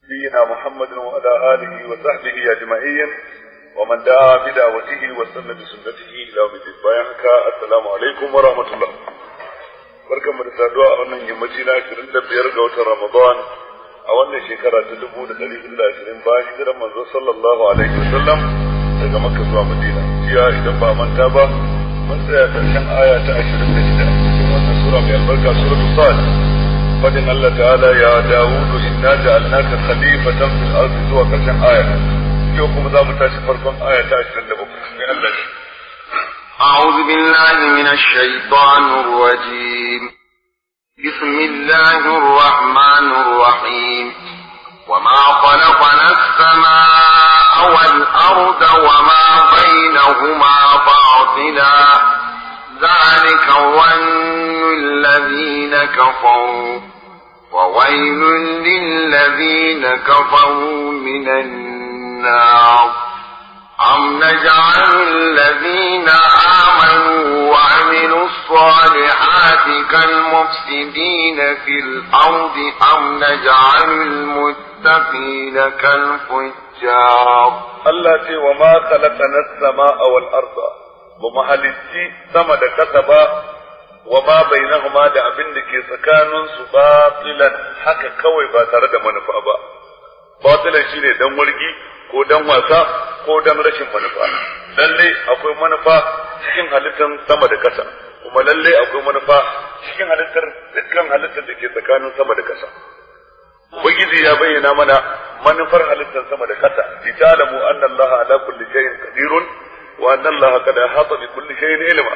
نبينا محمد وعلى آله وصحبه أجمعين ومن دعا بدعوته واستنى بسنته إلى يوم الدين بايعك السلام عليكم ورحمة الله barkan mu da saduwa a wannan yammaci na ashirin da biyar ga watan Ramadan a wannan shekara ta dubu da ɗari hudu da ashirin bayan hijiran manzo sallallahu alaihi wasallam daga Makka zuwa Madina jiya idan ba manta ba mun tsaya karshen aya ta ashirin da shida cikin wannan sura mai albarka suratul Sad fadin Allah ta'ala ya Dawudu inna ja'alnaka khalifatan fil ardi zuwa karshen aya yau kuma za mu tashi farkon aya ta ashirin da bakwai sai Allah ya أعوذ بالله من الشيطان الرجيم بسم الله الرحمن الرحيم وما خلقنا السماء والأرض وما بينهما باطلا ذلك ظن الذين كفروا وويل للذين كفروا من النار أم نجعل الذين آمنوا وعملوا الصالحات كالمفسدين في الأرض أم نجعل المتقين كالفجار Allah ce wa ma khalaqana as-samaa wal arda ba mu halitti sama da kasa ba wa ma bainahuma da abin da ke tsakanin su batilan haka kawai ba tare da manufa ba batilan shine dan wargi ko dan wasa ko dan rashin manufa lalle akwai manufa cikin halittar sama da kasa kuma lalle akwai manufa cikin halittar dukkan halittar da ke tsakanin sama da kasa ubangiji ya bayyana mana manufar halittar sama da kasa li ta'lamu anna allaha ala kulli shay'in qadirun wa anna allaha qad ahata bi kulli shay'in ilma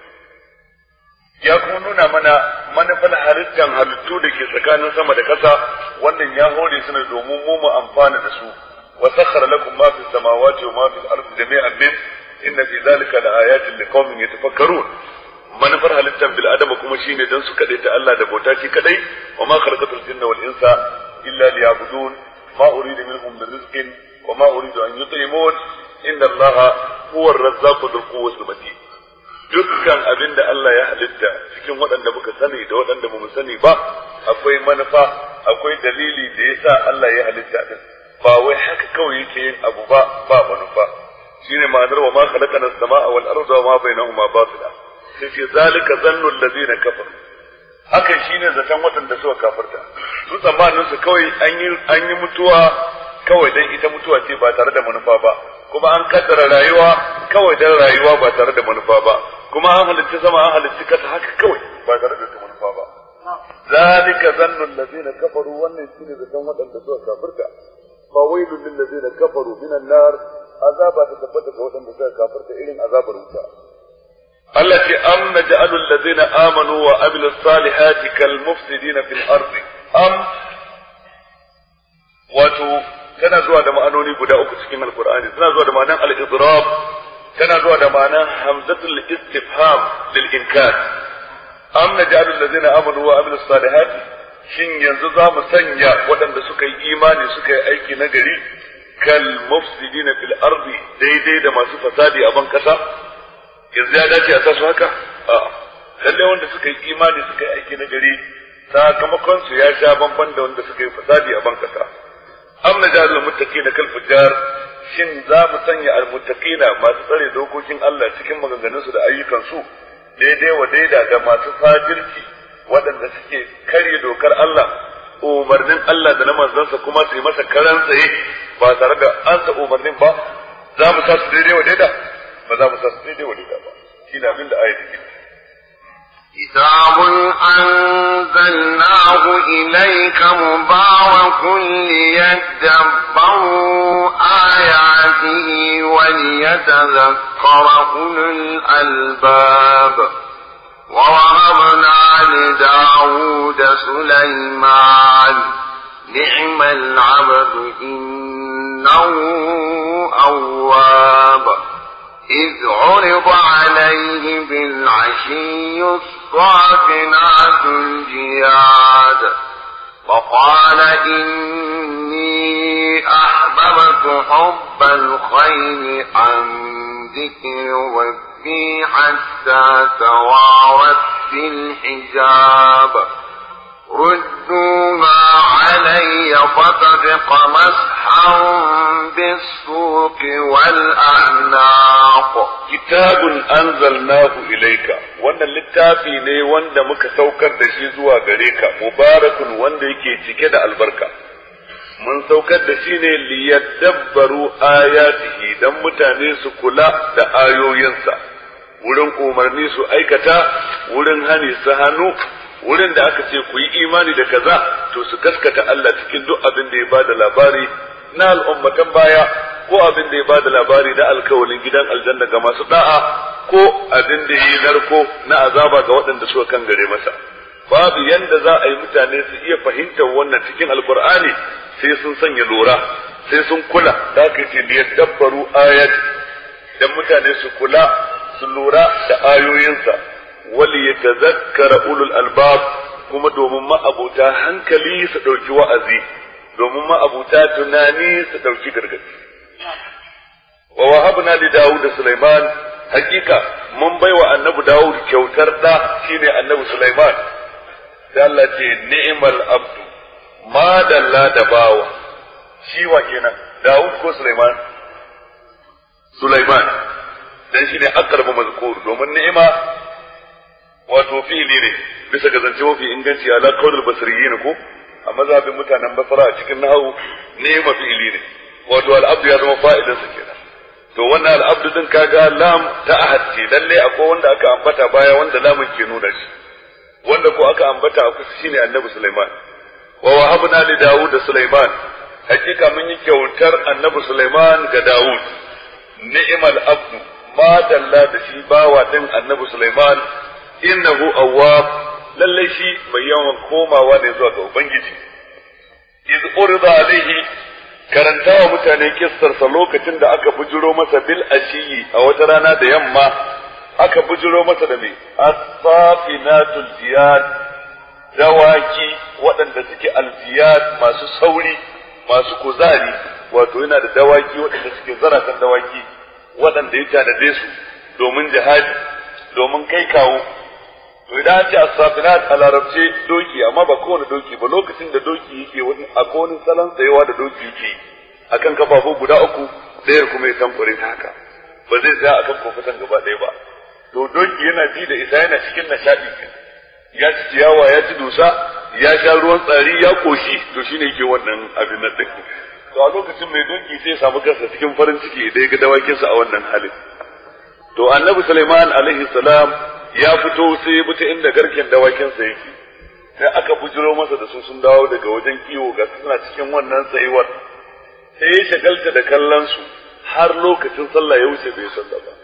ya kuma nuna mana manufar halittar halittu da ke tsakanin sama da kasa wannan ya hore su ne domin mu mu amfana da su wa sakhara lakum ma fi samawati wa ma fi al-ardi jami'an min inna fi dhalika la ayatin liqaumin yatafakkarun manufar halittar bil adama kuma shine dan su kadai ta Allah da bauta shi kadai wa ma khalaqatul jinna wal insa illa liya'budun ma uridu minhum min rizqin wa ma uridu an yut'imun inna Allah huwa ar-razzaqu dhul quwwati matin dukkan abin da Allah ya halitta cikin waɗanda muka sani da waɗanda mu sani ba akwai manufa akwai dalili da yasa Allah ya halitta din ba wai haka kawai yake yin abu ba ba manufa shine ma'anar wa ma khalaqana as-samaa wal arda wa ma bainahuma batila sai ce zalika zannu allazina kafaru hakan shine zaton waɗanda suka kafirta su tsammanin su kawai an yi an yi mutuwa kawai dan ita mutuwa ce ba tare da manufa ba kuma an kaddara rayuwa kawai dan rayuwa ba tare da manufa ba kuma an halitta sama an halitta kasa haka kawai ba tare da manufa ba zalika zannu allazina kafaru wannan shine zaton waɗanda suka kafirta fa wailul lil ladzina kafaru minan nar azaba ta tabbata ga waɗanda suka kafirta irin azabar wuta Allah ce am naj'alul ladzina amanu wa amilus salihati kal mufsidina fil ardi am wato tana zuwa da ma'anoni guda uku cikin alqur'ani tana zuwa da ma'anan al-idrab tana zuwa da ma'anan hamzatul istifham lil inkar am naj'alul ladzina amanu wa amilus salihati shin yanzu za mu sanya waɗanda suka yi imani suka yi aiki na gari kal mufsidina fil ardi daidai da masu fasadi a ban kasa yanzu ya dace a sa su haka a lalle wanda suka yi imani suka yi aiki na gari sakamakon su ya sha bamban da wanda suka yi fasadi a ban kasa am na jahil muttaqina kal fujjar shin za mu sanya al muttaqina masu tsare dokokin Allah cikin maganganun su da ayyukan su daidai wa daida da masu fajirci waɗanda suke karya dokar Allah umarnin Allah da na manzansa kuma su yi masa karan tsaye ba tare da an sa umarnin ba za mu sa su daidai wa daida ba za mu sa su daidai wa daida ba shi na abin da ayat take كتاب أنزلناه إليك مبارك ليدبروا آياته وليتذكر أولو الألباب ووهبنا لداود سليمان نعم العبد إنه أواب إذ عرض عليه بالعشي الصافنات الجياد وقال إني أحببت حب الخير عن ذكر ربي حتى توارت في الحجاب ردوها علي فطبق السوق والأعناق kitabun anzalnahu ilayka wannan littafi ne wanda muka saukar da shi zuwa gare ka mubarakun wanda yake cike da albarka mun saukar da shi ne liyadabbaru ayatihi dan mutane su kula da ayoyinsa wurin umarni su aikata wurin hani su hannu wurin da aka ce ku yi imani da kaza to su gaskata Allah cikin duk abin da ya bada labari na al'ummatan baya ko abin da ya bada labari na alkawalin gidan aljanna ga masu da'a ko abin da yi narko na azaba ga waɗanda suka kan gare masa babu yanda za a yi mutane su iya fahimtar wannan cikin alkur'ani sai sun sanya lura sai sun kula da aka ce da dabbaru ayat dan mutane su kula su lura da ayoyinsa wali yatazakkara ulul albab kuma domin ma'abuta hankali su ɗauki wa'azi domin ma'abuta tunani su ɗauki gargaɗi wa wahabna li Dawud da Sulaiman hakika mun baiwa annabi Dawud kyautar da shine annabi Sulaiman sai Allah ce ni'mal abdu ma dalla da bawa shi wa kenan Dawud ko Sulaiman Sulaiman dan shine aqrabu mazkur domin ni'ima wato fi'ili ne bisa ga zance mafi inganci ala qaulul basriyin ko a mazhabin mutanen basra a cikin nahawu ni'ima fi'ili ne wato al-abdu ya zama fa'ilinsa kenan to wannan al'abdu din kaga lam ta ahad ce lalle akwai wanda aka ambata baya wanda lamun ke nuna shi wanda ko aka ambata a kusa shine annabi Sulaiman wa wahabna li Dawud da Sulaiman hakika mun yi kyautar annabi Sulaiman ga Dawud ni'mal abdu ma dalla da shi bawa din annabi Sulaiman innahu awwab lalle shi mai yawan komawa ne zuwa ga ubangiji iz urida alaihi karanta wa mutane kissarsa lokacin da aka bujiro masa bil ashiyi a wata rana da yamma aka bujiro masa da mai asafinatul jiyad dawaki waɗanda suke aljiyad masu sauri masu kuzari wato yana da dawaki waɗanda suke zaratan dawaki waɗanda ya tanade su domin jihadi domin kai kawo to idan an ce as-safinat a larabce doki amma ba kowane doki ba lokacin da doki yake wani a wani salon tsayawa da doki yake akan kafafu guda uku ɗayar kuma ya tamfure ta haka ba zai tsaya akan kofutan gaba ɗaya ba to doki yana ji da isa yana cikin nishaɗi ya ci ciyawa ya ci dusa ya sha ruwan tsari ya koshi to shine yake wannan abin nan din to a lokacin mai doki sai ya samu kansa cikin farin ciki idan ya ga dawakinsa a wannan halin to annabi Sulaiman alaihi salam ya fito sai ya bi ta inda garken dawakinsa yake sai aka bujiro masa da su sun dawo daga wajen kiwo ga suna cikin wannan tsayuwar sai ya shagalta da kallon su har lokacin sallah ya wuce bai sallah ba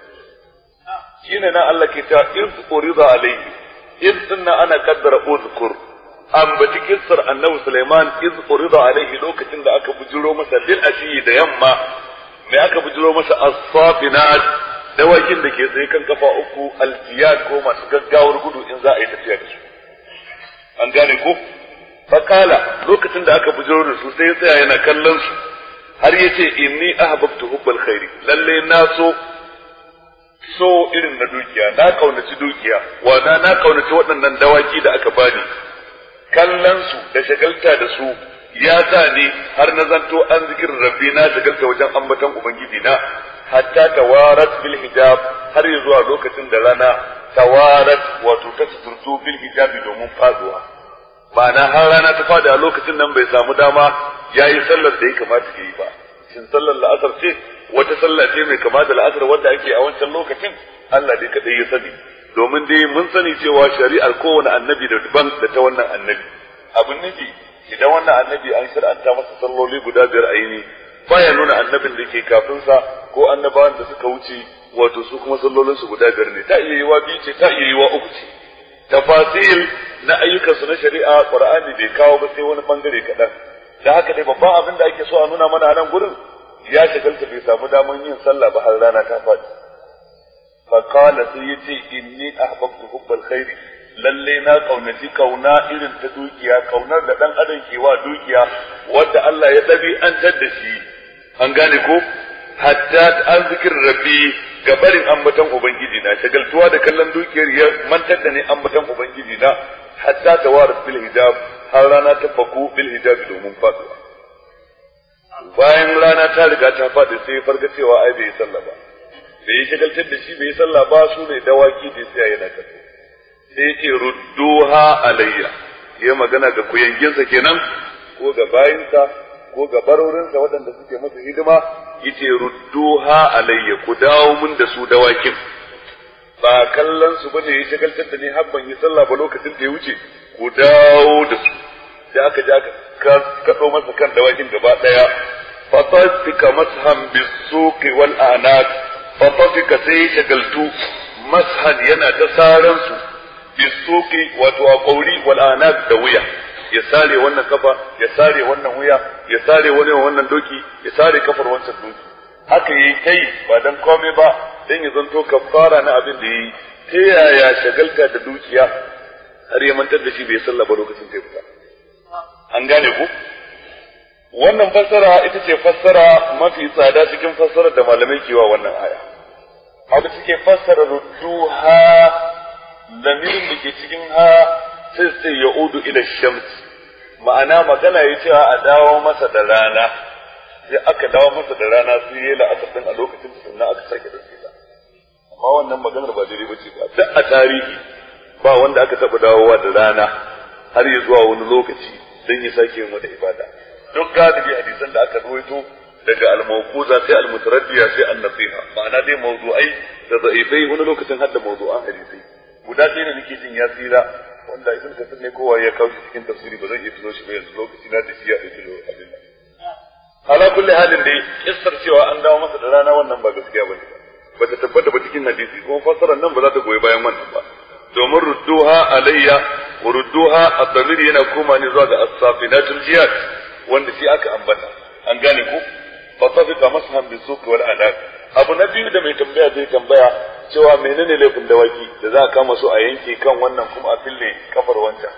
shine nan Allah ke ta iz urida alayhi iz dinna ana kaddara uzkur ambaci kissar annabi Sulaiman iz urida alayhi lokacin da aka bujiro masa bil ashi da yamma me aka bujiro masa as-safinat dawakin da ke tsaye kan kafa uku aljiyad ko masu gaggawar gudu in za a yi tafiya da su an gane ko fakala lokacin da aka bujiro da su sai ya tsaya yana kallon su har ya ce inni ahbabtu hubbal khairi lalle na so so irin na dukiya na kaunaci dukiya wana na kaunaci waɗannan dawaki da aka bani kallon su da shagalta da su ya sa ni har na zanto an zikirin rabbi na shagalta wajen ambaton ubangiji na hatta tawarat bil hijab har ya zuwa lokacin da rana tawarat wato ta suturtu bil hijabi domin faduwa ma'ana har rana ta fada a lokacin nan bai samu dama ya yi sallar da ya kamata ya yi ba shin sallar la'asar ce wata sallah ce mai kama da la'asar wanda ake a wancan lokacin Allah dai kadai ya sani domin dai mun sani cewa shari'ar kowane annabi da daban da ta wannan annabi abin nufi idan wannan annabi an shir'anta masa salloli guda biyar a yini baya nuna annabin da ke kafin sa ko annabawan da suka wuce wato su kuma sallolin su guda biyar ne ta iya yiwa biyu ce ta iya yiwa uku ce tafasil na ayyukansu na shari'a qur'ani bai kawo ba sai wani bangare kaɗan da haka dai babban abin da ake so a nuna mana a nan gurin ya shagalta bai samu daman yin sallah ba har rana ta faɗi fa qala sai yace inni ahbabtu hubbal khairi lalle na kaunaci kauna irin ta dukiya kaunar da dan adam ke wa dukiya wadda Allah ya dabi an da shi an gane ko hatta an zikir rabbi ga barin ambaton ubangiji na shagaltuwa da kallon dukiyar ya mantar da ne ambaton ubangiji na hatta tawarat bil hijab har rana ta faku bil hijab domin faduwa bayan rana ta riga ta faɗi sai ya farga cewa ai bai yi sallah ba da ya shagaltar da shi bai yi sallah ba su ne dawaki da sai yana kallo sai ya ce rudduha alayya ya magana ga kuyanginsa kenan ko ga bayinsa ko ga barorinsa waɗanda suke masa hidima yace rudduha alayya ku dawo mun da su dawakin ba kallon su bane ya shagaltar da ni har ban yi sallah ba lokacin da ya wuce ku dawo da su da aka ji aka kaɗo masa kan dawakin gaba ɗaya fatafika mashan bisuqi wal anaq fatafika sai shagaltu mashan yana ta saran su bisuqi wato a kauri wal anaq da wuya ya sare wannan kafa ya sare wannan wuya ya sare wani wannan doki ya sare kafar wancan doki haka yayi kai ba dan komai ba dan ya zanto kafara na abin da yayi ta yaya shagalta da dukiya har ya mantar da shi bai sallah ba lokacin da ya fita an gane ku wannan fassara ita ce fassara mafi tsada cikin fassarar da malamai ke wa wannan aya haka suke fassara rudduha lamirin da ke cikin ha sai sai ya udu ila shams ma'ana magana ya cewa a dawo masa da rana sai aka dawo masa da rana sai ya la'asar din a lokacin sannan aka sake da sai amma wannan maganar ba daidai bace ba duk a tarihi ba wanda aka taba dawowa da rana har ya zuwa wani lokaci dan ya sake yin wata ibada duk galibi hadisan da aka rawaito daga al-mawquza sai al-mutaraddiya sai an-nasiha ma'ana dai mawdu'ai da da'ifai wani lokacin hadda mawdu'an hadisai guda ɗaya da nake jin ya tsira wanda ibn kasir ne kowa ya kawo shi cikin tafsiri ba zan iya tuno shi ba yanzu lokaci na da shi ya ɗauki abin nan ala kulli halin dai kissar cewa an dawo masa da rana wannan ba gaskiya bane ba ta tabbata ba cikin hadisi kuma fassarar nan ba za ta goyi bayan wannan ba domin rudduha alayya wa rudduha ad-damir yana koma ne zuwa ga as-safinatul jiyad wanda shi aka ambata an gane ku fa tafika mashan bi suq wal anaq abu na biyu da mai tambaya zai tambaya cewa menene laifin dawaki da za a kama su a yanke kan wannan kuma a fille kafar wancan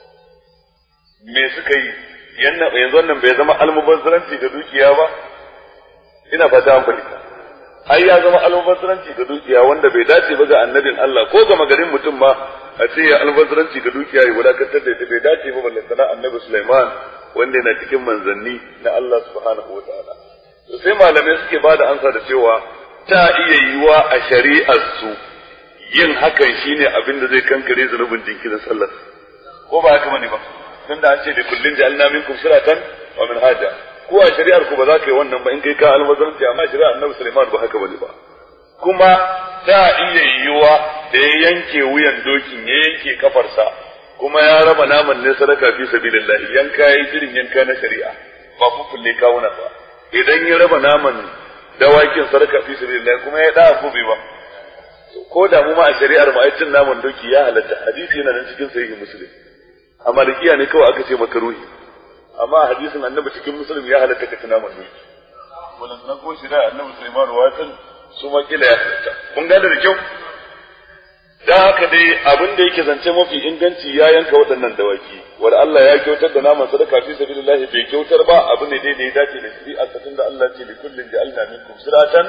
me suka yi yanzu wannan bai zama almubazzaranci ga dukiya ba ina fata an fahimta ai ya zama almubazzaranci ga dukiya wanda bai dace ba ga annabin Allah ko ga magarin mutum ma a ce ya almubazzaranci ga dukiya ya wadatar da ita bai dace ba balle sana annabi Sulaiman wanda yana cikin manzanni na Allah subhanahu wataala to sai malamai suke ba da ansa da cewa ta iya yiwa a shari'ar su yin hakan shine abin da zai kankare zunubin jinkirin sallar ko ba haka bane ba tunda an ce da kullun ja'alna minkum siratan wa minhaja ko a shari'ar ku ba za ka yi wannan ba in kai ka almazanci amma shari'ar Annabi Sulaiman ba haka bane ba kuma ta iya yiwa da ya yanke wuyan dokin ya yanke kafarsa kuma ya raba naman ne sadaka fi sabilillah yanka yayi irin yanka na shari'a ba fufulle kawuna ba idan ya raba naman dawakin sadaka fi sabilillah kuma ya da ko bai ba ko da mu ma a shari'ar mu ai cin naman doki ya halatta hadisi yana nan cikin sahihi muslim a malikiya ne kawai aka ce makaruhi amma a hadisin annabi cikin muslim ya halatta ka tuna man doki wannan nan ko shi da annabi Sulaiman watan su ma kila ya halatta kun gane da kyau dan haka dai abin da yake zance mafi inganci ya yanka waɗannan dawaki wanda Allah ya kyautar da naman sadaka fi sabilillah bai kyautar ba abu ne dai da ya dace da shari'a tun da Allah ce li kullin ja'alna minkum siratan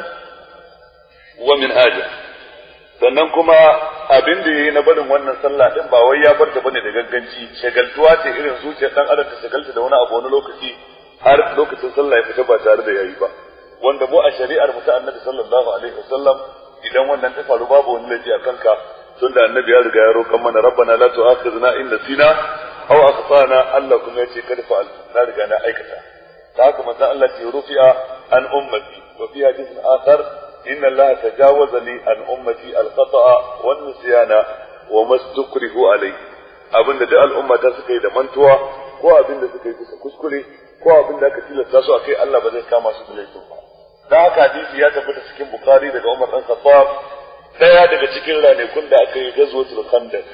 wa minhaja sannan kuma abin da yayi na barin wannan sallah din ba wai ya bar ta bane da gagganci shagaltuwa ce irin zuciyar dan adam ta shagalta da wani abu wani lokaci har lokacin sallah ya fita ba tare da yayi ba wanda mu a shari'ar mu ta annabi sallallahu alaihi wasallam idan wannan ta faru babu wani laifi a kanka tunda annabi ya riga ya roƙan mana rabbana la tu'akhidna in nasina aw akhtana Allah kuma yace kada fa'al na riga na aikata ta haka manzon Allah ce rufi'a an ummati wa fi hadithin akhar inna Allah tajawaza li an ummati al-khata'a wan nisyana wa mastukrihu alayhi abinda duk al'umma ta suka yi da mantuwa ko abinda suka yi bisa kuskure ko abinda aka tilasta su akai Allah ba zai kama su da laifin ba da haka hadisi ya tabbata cikin bukhari daga Umar dan Khattab daya daga cikin ranakun da aka yi gazwatul khandaq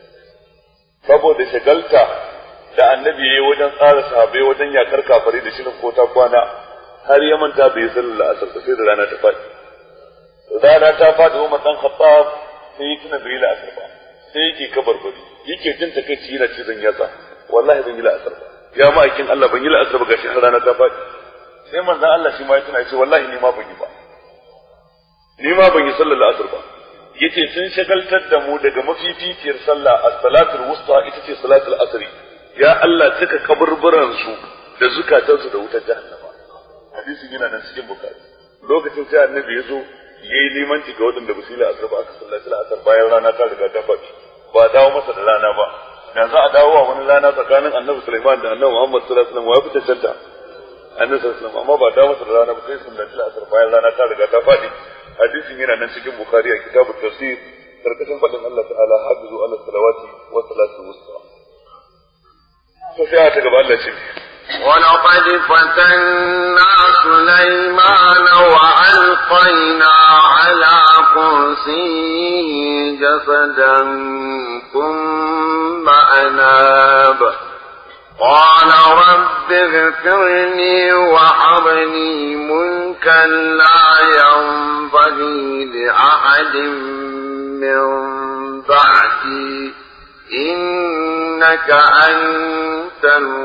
saboda shagalta da annabi yayi wajen tsara sahabbai wajen yakar kafari da shirin ko ta kwana har ya manta bai sallar asar sai da rana ta faɗi rana ta faɗi Umar dan Khattab sai ya tuna bai la'asar ba sai yake kabarbari yake jin takeici yana cizon yatsa wallahi ban yi la'asar ba ya ma'aikin Allah ban yi la'asar ba gashi har rana ta faɗi sai manzon Allah shi ma ya tuna ya ce wallahi ni ma ban yi ba ni ma ban yi sallar la'asar ba yace sun shagaltar da mu daga mafificiyar sallah as-salatul wusta ita ce salatul asri ya Allah cika kaburburan su da zukatan su da wutar jahannama hadisin yana nan cikin bukari lokacin sai annabi ya zo ya yi limanci ga waɗanda ba su yi la'asar ba aka sallaci la'asar bayan rana ta riga ta faɗi ba a dawo masa da rana ba da za a dawo a wani rana tsakanin annabi Sulaiman da annabi Muhammad sallallahu alaihi wasallam wa fi cancanta annabi sallallahu alaihi wasallam amma ba dawo masa da rana ba sai sallaci la'asar bayan rana ta riga ta faɗi hadisin yana nan cikin bukari a kitabut tafsir karkashin faɗin Allah ta'ala hafizu ala salawati wa salatu wusta to sai ta gaba Allah ce ولقد فتنا سليمان وألقينا على كرسيه جسدا ثم أناب قال رب اغفر لي وهب لي ملكا لا ينبغي لأحد من بعدي إنك أنت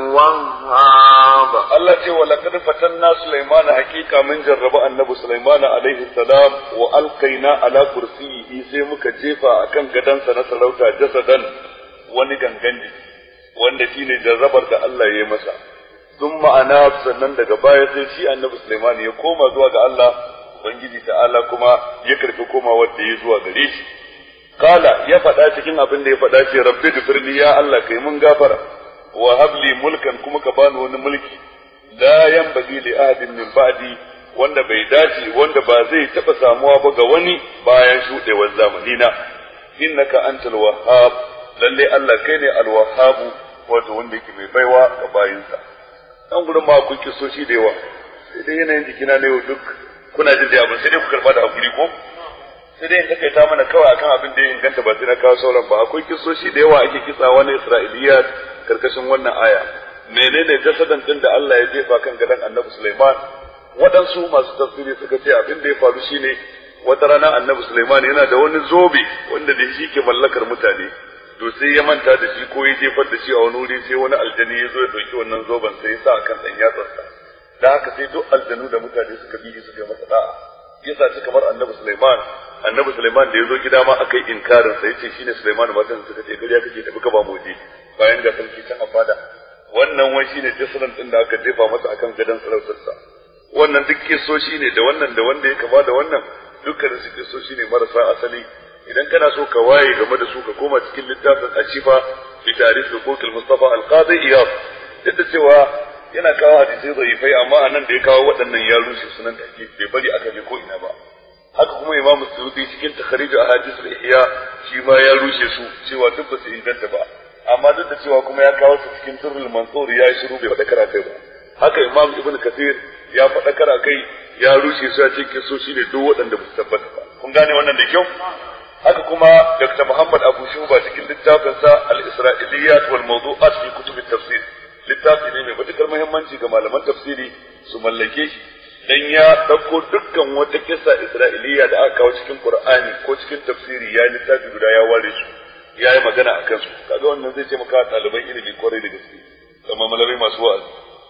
الوهاب Allah ce wa laqad fatanna Sulaiman hakika mun jarraba annabi Sulaiman alaihi salam wa alqaina ala kursiyyi sai muka jefa akan gadansa na sarauta jasadan wani gangan jiki wanda shine jarrabar da Allah ya yi masa sun ma'ana sannan daga baya sai shi annabi Sulaiman ya koma zuwa ga Allah ubangiji ta'ala kuma ya karfi komawar da ya zuwa gare shi kala ya faɗa cikin abin da ya faɗa ce rabbi gfirli ya Allah kai mun gafara wa habli mulkan kuma ka bani wani mulki la yanbaghi li ahadin min ba'di wanda bai dace wanda ba zai taba samuwa ba ga wani bayan shudewar zamani na innaka antal wahhab lalle Allah kai ne al wahhab wato wanda yake mai baiwa ga bayinsa dan gurin ma ku kisoshi da yawa sai dai yanayin jikina ne duk kuna jin da abin sai dai ku karba da hakuri ko sai dai in takaita mana kawai akan abin da ya inganta ba sai na kawo sauran ba akwai kisoshi da yawa ake kitsawa na Isra'iliya karkashin wannan aya menene jasadan din da Allah ya jefa kan gadon Annabi Sulaiman waɗansu masu tafsiri suka ce abin da ya faru shine wata rana Annabi Sulaiman yana da wani zobe wanda da shi ke mallakar mutane to sai ya manta da shi ko ya jefar da shi a wani wuri sai wani aljani ya zo ya ɗauki wannan zoben sai ya sa akan ɗan yatsarsa da haka sai duk aljanu da mutane suka bi suka yi masa da'a yasa ci kamar Annabi Sulaiman Annabi Sulaiman da ya zo gida ma aka yi inkarin sa yace shine Sulaiman matan suka ce kariya kake tafi ka ba mu je bayan ga sarki can a fada wannan wai shine jisran din da aka jefa masa akan gadon sarautarsa wannan duk kisoshi ne da wannan da wanda ya kama da wannan dukkan su kisoshi ne marasa asali idan kana so ka waye game da su ka koma cikin littafin ashifa fi tarikh huquqil mustafa al-qadi iyad duk da cewa yana kawo hadisai zaifai amma anan da ya kawo waɗannan ya rushe sunan take bai bari aka je ko ina ba haka kuma imam suyuti cikin takhrij ahadith al-ihya shi ma ya rushe su cewa duk ba su inganta ba amma duk da cewa kuma ya kawo su cikin turul mansur ya yi shiru bai faɗa kai ba haka imam ibn kathir ya faɗa kara kai ya rushe su ya ce kiso shi ne duk waɗanda ba su tabbata ba kun gane wannan da kyau haka kuma dr muhammad abu shuba cikin littafinsa al-isra'iliyat wal mawdu'at fi kutub tafsir littafi ne mai matukar muhimmanci ga malaman tafsiri su mallake shi dan ya dauko dukkan wata kissa isra'iliya da aka kawo cikin qur'ani ko cikin tafsiri ya littafi guda ya ware su ya yi magana a kansu kaga wannan zai taimaka ɗaliban ilimi kwarai da gaske kamar malamai masu wa'azi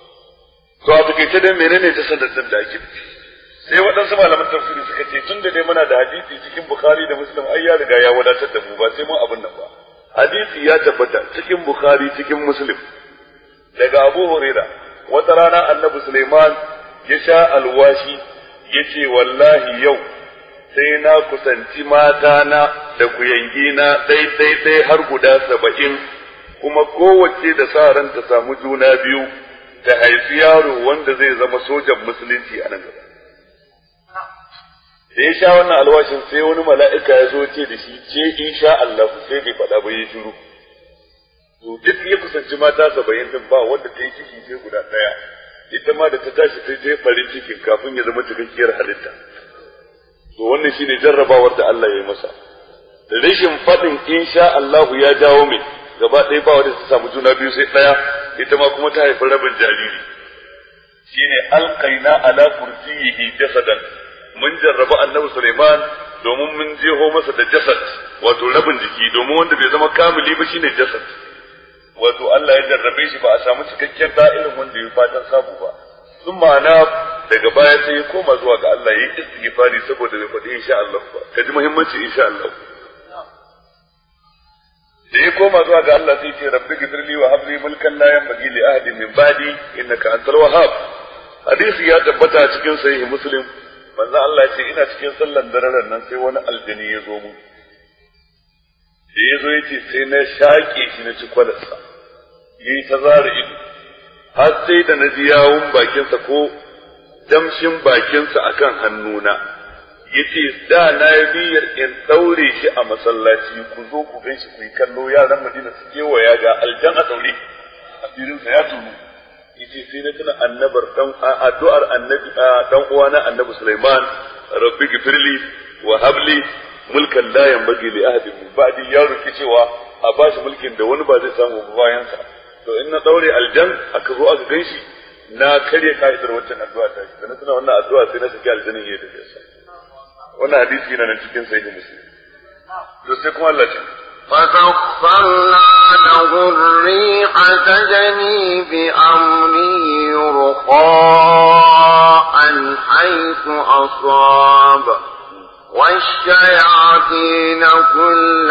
to a takaice dai menene ta sanadin da ake sai waɗansu malaman tafsiri suka ce tun da dai muna da hadisi cikin bukhari da muslim ai ya riga ya wadatar da mu ba sai mun abin nan ba hadisi ya tabbata cikin bukhari cikin muslim daga abu huraira wata rana annabi suleiman ya sha alwashi ya ce wallahi yau sai na kusanci matana da kuyangina ɗai-ɗai-ɗai har guda saba'in kuma kowace da sa ran ta samu juna biyu ta haifi yaro wanda zai zama sojan musulunci a nan gaba. Da ya sha wannan alwashin sai wani mala'ika ya zo ce da shi ce in sha Allah sai bai faɗa ba ya shiru. To duk ya kusanci mata saba'in din ba wanda ta yi ciki sai guda ɗaya. Ita ma da ta tashi sai ta yi farin cikin kafin ya zama cikakkiyar halitta. to wannan shine jarrabawar da Allah ya yi masa rashin faɗin insha Allah ya jawo mai gaba ɗaya ba wanda ta samu juna biyu sai ɗaya ita ma kuma ta haifi rabin jariri shine alqaina ala kursiyihi jasadan mun jarraba annabi Sulaiman domin mun jeho masa da jasad wato rabin jiki domin wanda bai zama kamili ba shine jasad wato Allah ya jarrabe shi ba a samu cikakken da'irin wanda ya fatan samu ba sun ma'ana daga baya sai ya koma zuwa ga Allah ya yi istighfari saboda bai faɗi insha Allah ba ka ji muhimmanci insha Allah da ya koma zuwa ga Allah sai ce rabbi gifirli wa habli mulkan la yanbaghi li ahadin min ba'di innaka antal wahhab hadisi ya tabbata cikin sahihi muslim manzo Allah ce ina cikin sallan daren nan sai wani aljini ya zo mu da ya zo ya ce sai na shaƙe shi na ci kwalarsa ya yi ta zara ido har sai da na ji yawun bakinsa ko damshin bakinsa akan hannuna ya ce da na yi niyyar in ɗaure shi a masallaci ku zo ku gan shi ku yi kallo yaran madina su kewaya ga aljan a ɗaure asirinsa ya tunu yace sai na tuna annabar dan addu'ar annabi dan uwana annabi Sulaiman rabbi gifirli wa habli mulkan la yanbaghi li ahadin min ba'di ya roki cewa a bashi mulkin da wani ba zai samu bayan sa to in na daure aljan aka zo aka ganshi na karya ka'idar wancan addu'a ta shi na tuna wannan addu'a sai na saki aljanin yayi da sa wannan hadisi yana nan cikin sahih muslim to sai kuma Allah ya فسخرنا له الريح تجري بأمره رخاء حيث أصاب والشياطين كل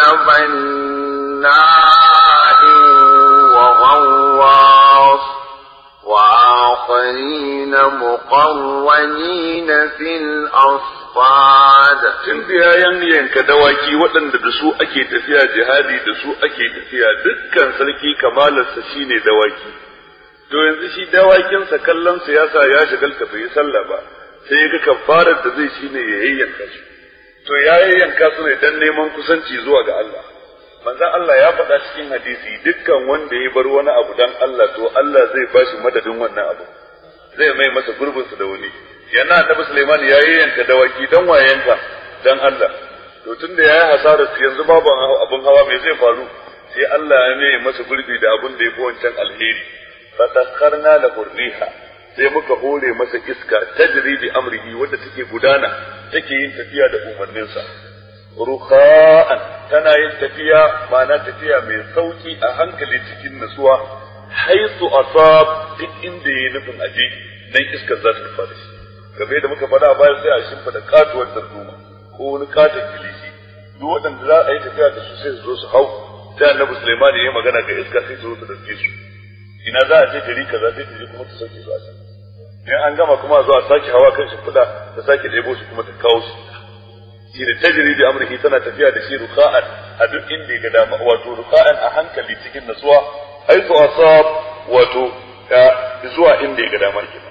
بناء وغواص وآخرين مقرنين في الأصفاد tun da ya yanka dawaki waɗanda da su ake tafiya jihadi da su ake tafiya dukkan sarki kamalarsa shine dawaki to yanzu shi dawakinsa kallon siyasa ya shagalta bai yi sallah ba sai ya ga kafarar da zai shine ya yayyanka su to ya yayyanka su ne dan neman kusanci zuwa ga Allah manzon Allah ya faɗa cikin hadisi dukkan wanda ya bar wani abu dan Allah to Allah zai bashi madadin wannan abu zai mai masa gurbinsa da wani yana annabi Sulaiman ya yi yanka dawaki dan wayanka dan Allah to tunda yayi hasarar su yanzu babu abun hawa me zai faru sai Allah ya mai masa gurbi da abun da yafi wancan alheri fatakkarna lahu riha sai muka hore masa iska tajri bi amrihi wadda take gudana take yin tafiya da umarninsa rukha'an tana yin tafiya ma'ana tafiya mai sauki a hankali cikin nutsuwa haisu asab duk inda yayi nufin aje dan iskar za ta fara shi game da muka faɗa bayan sai a shimfida katuwar darduma ko wani katon kilishi duk waɗanda za a yi tafiya da su sai su zo su hau sai annabi Sulaiman ya yi magana ga iska sai su zo su dauke su ina za a je gari kaza sai ta je kuma ta sauke su a can in an gama kuma a zo a sake hawa kan shimfiɗa ta sake ɗebo su kuma ta kawo su shi da tajiri da amurki tana tafiya da shi ruka'an a duk inda ya ga dama wato ruka'an a hankali cikin natsuwa haitu asab wato zuwa inda ya ga dama kenan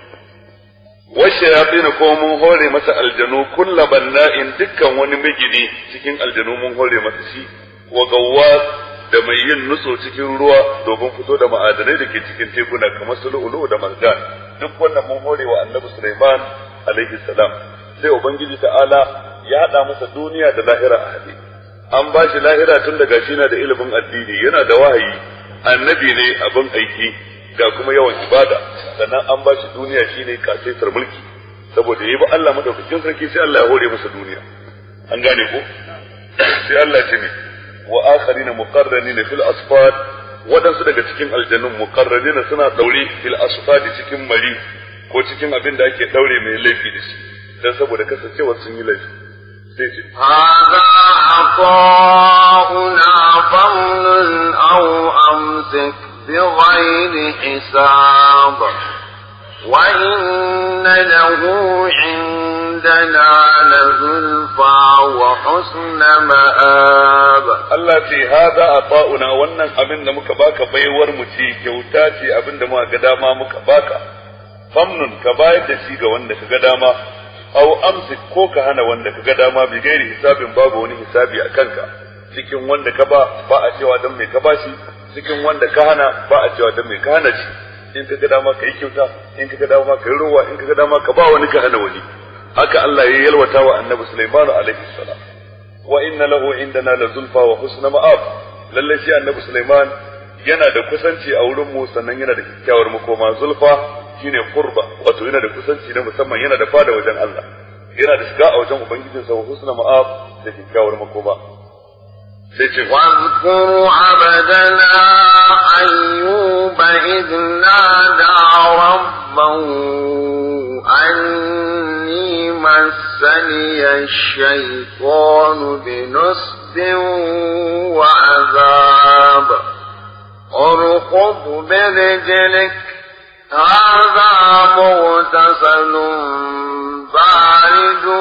والشياطين ko mun hore masa aljanu kulla banna'in dukkan wani migini cikin aljanu mun hore masa shi wa gawwas da mai yin nutso cikin ruwa domin fito da ma'adanai da ke cikin tekuna kamar su lu'ulu da marjan duk wannan mun hore wa annabi Sulaiman alaihi salam sai ubangiji ta'ala ya hada masa duniya da lahira a hade an ba shi lahira tun daga shi na da ilimin addini yana da wahayi annabi ne abin aiki ga kuma yawan ibada sannan an ba shi duniya shine kasaitar mulki saboda yayi ba Allah madaukakin sarki sai Allah ya hore masa duniya an gane ko sai Allah ce ne wa akharina muqarranina fil asfad wadansu daga cikin aljannun muqarranina suna daure fil asfad cikin mari ko cikin abin da ake daure mai laifi da shi dan saboda kasancewar sun yi laifi sai ce هذا عطاؤنا فمن أو أمسك بغير حساب وإن له عندنا لزلفى وحسن مآب Allah ce haza a fa'una wannan abin da muka baka baiwar mu ce kyauta ce abin da muka ga dama muka baka famnun ka bayar da shi ga wanda ka ga dama au amsik ko ka hana wanda ka ga dama bi gairi hisabin babu wani hisabi a kanka cikin wanda ka ba ba a cewa dan mai ka ba shi cikin wanda ka hana ba a cewa dan mai ka hana shi in ka ga dama ka yi kyauta in ka ga dama ka yi ruwa in ka ga dama ka ba wani ka hana wani haka Allah ya yalwata wa annabi Sulaiman alaihi salam wa inna lahu indana la zulfa wa husna ma'ab lalle shi annabi Sulaiman yana da kusanci a wurin mu sannan yana da kyakkyawar makoma zulfa shine qurba wato yana da kusanci na musamman yana da fada wajen Allah yana da shiga a wajen ubangijinsa wa husna ma'ab da kyakkyawar makoma sai ce واذكر عبدنا أيوب إذ نادى ربه أني مسني الشيطان بنصب وعذاب اركض برجلك هذا مغتسل بارد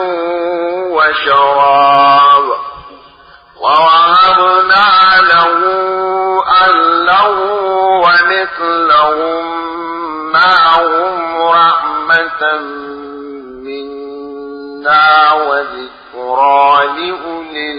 وشراب ووهبنا له أهله ومثلهم معهم رحمة منا وذكرى لأولي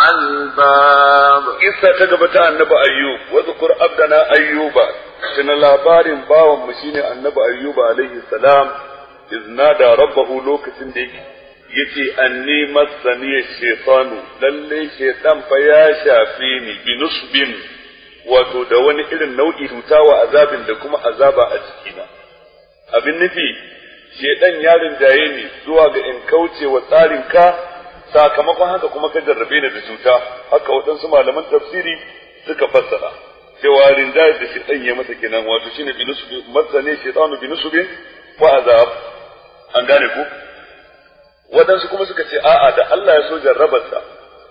الألباب Isa ta gaba ta annabi Ayyub, wa zukur abdana Ayyuba, tuna labarin bawan mu shine annabi Ayyuba alaihi salam, iznada rabbahu lokacin da yake yace anni massani shaytanu lalle shaytan fa ya shafe ni bi nusbin wato da wani irin nau'i cuta wa azabin da kuma azaba a cikina abin nufi shaytan ya rinjaye ni zuwa ga in kauce wa tsarin ka sakamakon haka kuma ka jarrabe ni da cuta haka waɗansu malaman tafsiri suka fassara cewa rinjaye da shaytan ya masa kenan wato shine bi nusbin massani shaytanu bi nusbin wa azab an gane ku waɗansu kuma suka ce a'a da Allah ya so jarrabarsa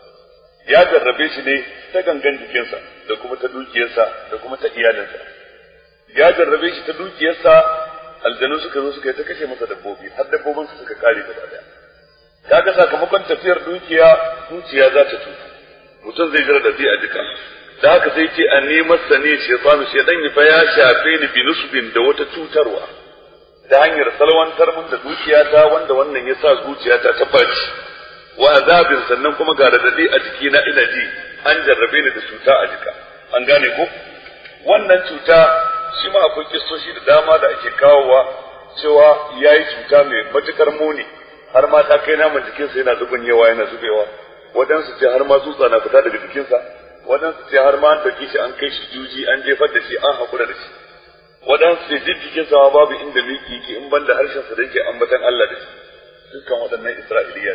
ya jarrabe shi ne ta gangan jikinsa da kuma ta dukiyarsa da kuma ta iyalinsa ya jarrabe shi ta dukiyarsa aljanu suka zo suka yi ta kashe masa dabbobi har dabbobinsa suka kare gaba daya kaga sakamakon tafiyar dukiya dukiya za ta tutu mutum zai jira da a jika da haka sai ce an nemar sani shaytanu shaytan fa ya shafe ni bi nusbin da wata cutarwa ta hanyar salwantar mun da dukiyata wanda wannan ya sa zuciyata ta baci wa azabin sannan kuma ga radadi a jikina ina ji an jarrabe ni da cuta a jika an gane ko wannan cuta shi ma akwai kistoshi da dama da ake kawowa cewa ya yi cuta mai matukar muni har ma ta kai naman jikinsa yana zubin yawa yana zubewa waɗansu ce har ma tsutsa na fita daga jikinsa waɗansu ce har ma an ɗauki shi an kai shi juji an jefar da shi an haƙura da shi waɗansu ce duk jikin sama babu inda miki yake in banda harshen sa da yake ambatan Allah da shi dukkan waɗannan Isra'iliya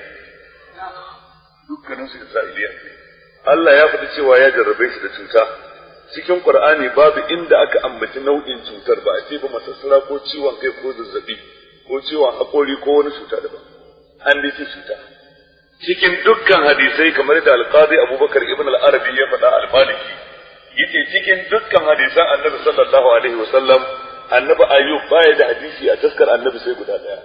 dukkanin su Isra'iliya ne Allah ya faɗi cewa ya jarrabe shi da cuta cikin Qur'ani babu inda aka ambaci nau'in cutar ba a ce ba masassara ko ciwon kai ko zazzabi ko ciwon haƙori ko wani cuta daban an dace cuta cikin dukkan hadisai kamar da alqadi Abubakar ibn al-Arabi ya faɗa al-Maliki yace cikin dukkan hadisan annabi sallallahu alaihi wasallam annabi ayyub baya da hadisi a taskar annabi sai guda daya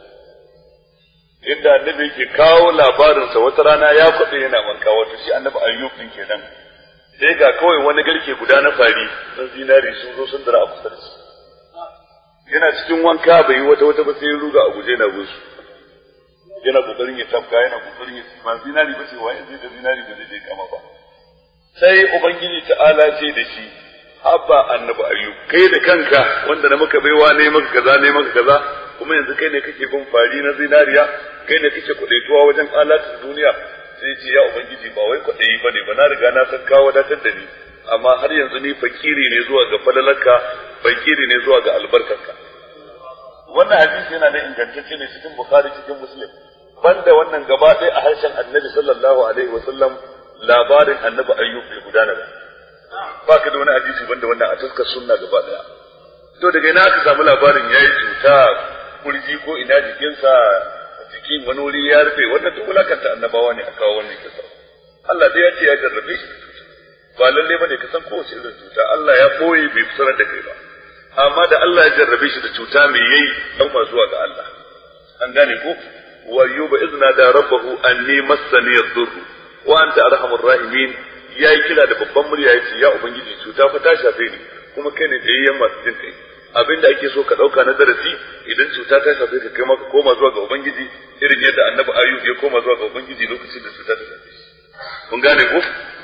inda annabi yake kawo labarinsa wata rana ya kwaɗe yana wanka wato shi annabi ayyub din kenan sai ga kawai wani garke guda na fari sun zinari sun zo sun dara a kusa da shi yana cikin wanka bai yi wata wata ba sai ya ruga a guje na gusu yana kokarin ya tafka yana kokarin ya ba zinari ba ce wa zai da zinari ba zai je kama ba sai ubangiji ta'ala ce da shi habba annabi ayyub kai da kanka wanda na maka baiwa ne maka kaza ne maka kaza kuma yanzu kai ne kake bin fari na zinariya kai ne kake kudaituwa wajen alatun duniya sai ce ya ubangiji ba wai kudayi bane ba na riga na san kawo wadatar da ni amma har yanzu ni fakiri ne zuwa ga falalarka fakiri ne zuwa ga albarkarka wannan hadisi yana da ingantacce ne cikin bukhari cikin muslim banda wannan gaba ɗaya a harshen annabi sallallahu alaihi wasallam labarin annabi ayyub bai gudana ba ba ka da wani hadisi banda wannan a taskar sunna gaba daya to daga ina aka samu labarin yayi cuta kurji ko ina jikinsa jikin wani wuri ya rufe wannan duk wulakanta annabawa ne a kawo wannan kisa Allah dai ya ce ya jarrabe shi ba lalle bane ka san kowace irin cuta Allah ya boye bai fitar da kai ba amma da Allah ya jarrabe shi da cuta mai yayi dan ma zuwa ga Allah an gane ko wa yuba izna da rabbahu anni massani yadhurru wa anta arhamur rahimin yayi kira da babban murya yace ya ubangiji cuta fa ta shafe ni kuma kai ne tsayayyen masu jin kai abinda ake so ka dauka na darasi idan cuta ta shafe ka kai maka koma zuwa ga ubangiji irin yadda annabi ayyub ya koma zuwa ga ubangiji lokacin da cuta ta shafe shi kun gane ko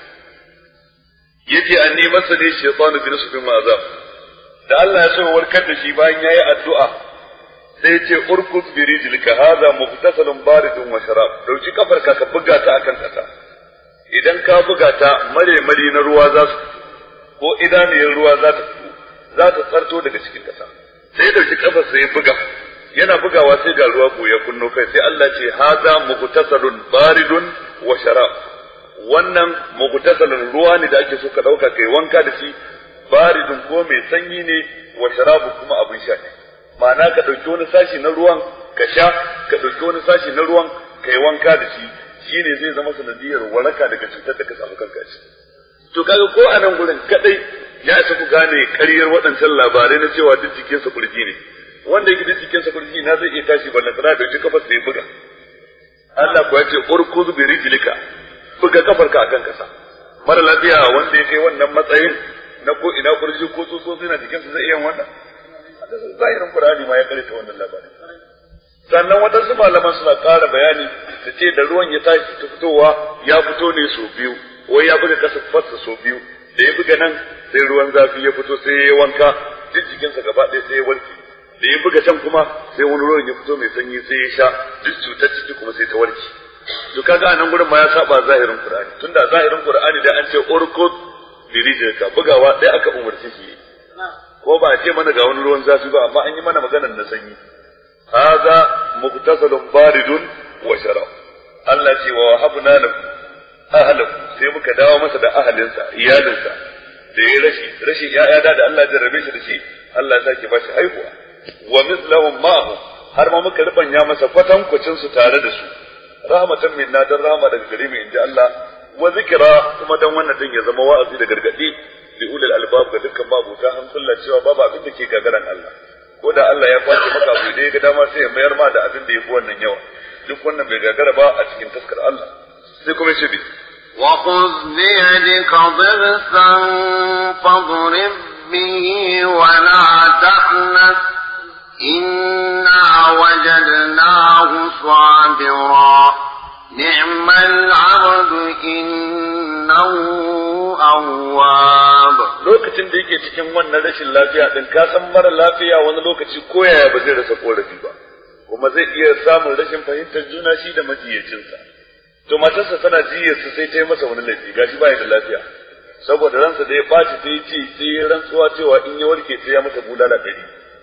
yace anni masa ne shaytanu bi nusbin ma azab da Allah ya so warkar da shi bayan yayi addu'a sai ya ce urkud bi rijlika hadha mughtasalun baridun wa sharab dauki kafarka ka buga ta akan kasa idan ka buga ta mare mare na ruwa za su ko idaniyar ruwa za ta fito za ta tsarto daga cikin kasa sai dauki kafar sai ya buga yana bugawa sai ga ruwa ko ya kunno kai sai Allah ce hadha mughtasalun baridun wa sharab wannan mughtasalun ruwa ne da ake so ka dauka kai wanka da shi baridun ko mai sanyi ne wa sharabu kuma abin sha ne ma'ana ka ɗauki wani sashi na ruwan ka sha ka ɗauki wani sashi na ruwan ka yi wanka da shi shi ne zai zama sanadiyar waraka daga cutar da ka samu kanka shi to kaga ko a nan gurin kadai ya isa ku gane ƙaryar waɗancan labarai na cewa duk jikinsa kurji ne wanda yake da cikin sa kurji na zai iya tashi ballan tsara da kafar sai buga Allah kuwa ce urkuzu bi rijlika buga kafarka akan kasa mara lafiya wanda ya kai wannan matsayin na ko ina kurji ko tsotsotsi na jikinsa zai iya wannan zahirin Qur'ani ma ya karanta wannan labarin sannan waɗansu malaman suna ƙara bayani da ce da ruwan ya tashi ta fitowa ya fito ne sau biyu wai ya buga kasa fassa sau biyu da ya buga nan sai ruwan zafi ya fito sai ya wanka duk jikinsa gaba ɗaya sai ya warke da ya buga can kuma sai wani ruwan ya fito mai sanyi sai ya sha duk cutar ciki kuma sai ta warke to kaga anan gurin ma ya saba zahirin Qur'ani tunda zahirin Qur'ani da an ce urkud birijirka bugawa ɗaya aka umarci shi ko ba a ce mana ga wani ruwan zafi ba amma an yi mana maganar na sanyi hadha muktasalun baridun wa sharab Allah ce wa wahabna lahu ahlahu sai muka dawo masa da ahalinsa iyalinsa da ya rashi rashi ya'ya da Allah jarrabe shi da shi Allah ya sake bashi haihuwa wa mislahum ma'ahu har ma muka rubanya masa kwatankwacin su tare da su rahmatan minna dan rahma daga gare mu inji Allah wa zikra kuma dan wannan din ya zama wa'azi da gargadi li ulil albab ga dukkan babuta hankula cewa babu abin da ke gagaran Allah ko da Allah ya kwace maka abu da ya ga dama sai ya mayar ma da abin da ya fi wannan yawa duk wannan bai gagara ba a cikin taskar Allah sai kuma ce bi وخذ بيدك ضغثا فاضرب به ولا تحنث إنا وجدناه صابرا نعم العبد إنه أواب lokacin da yake cikin wannan rashin lafiya din ka san mara lafiya wani lokaci koyaya ba zai rasa korafi ba kuma zai iya samun rashin fahimtar juna shi da majiyacinsa to matarsa tana jiyarsa sai ta yi masa wani laifi gashi baya da lafiya saboda ransa da ya ɓaci sai ce sai ya rantsuwa cewa in ya warke sai ya masa bulala ɗari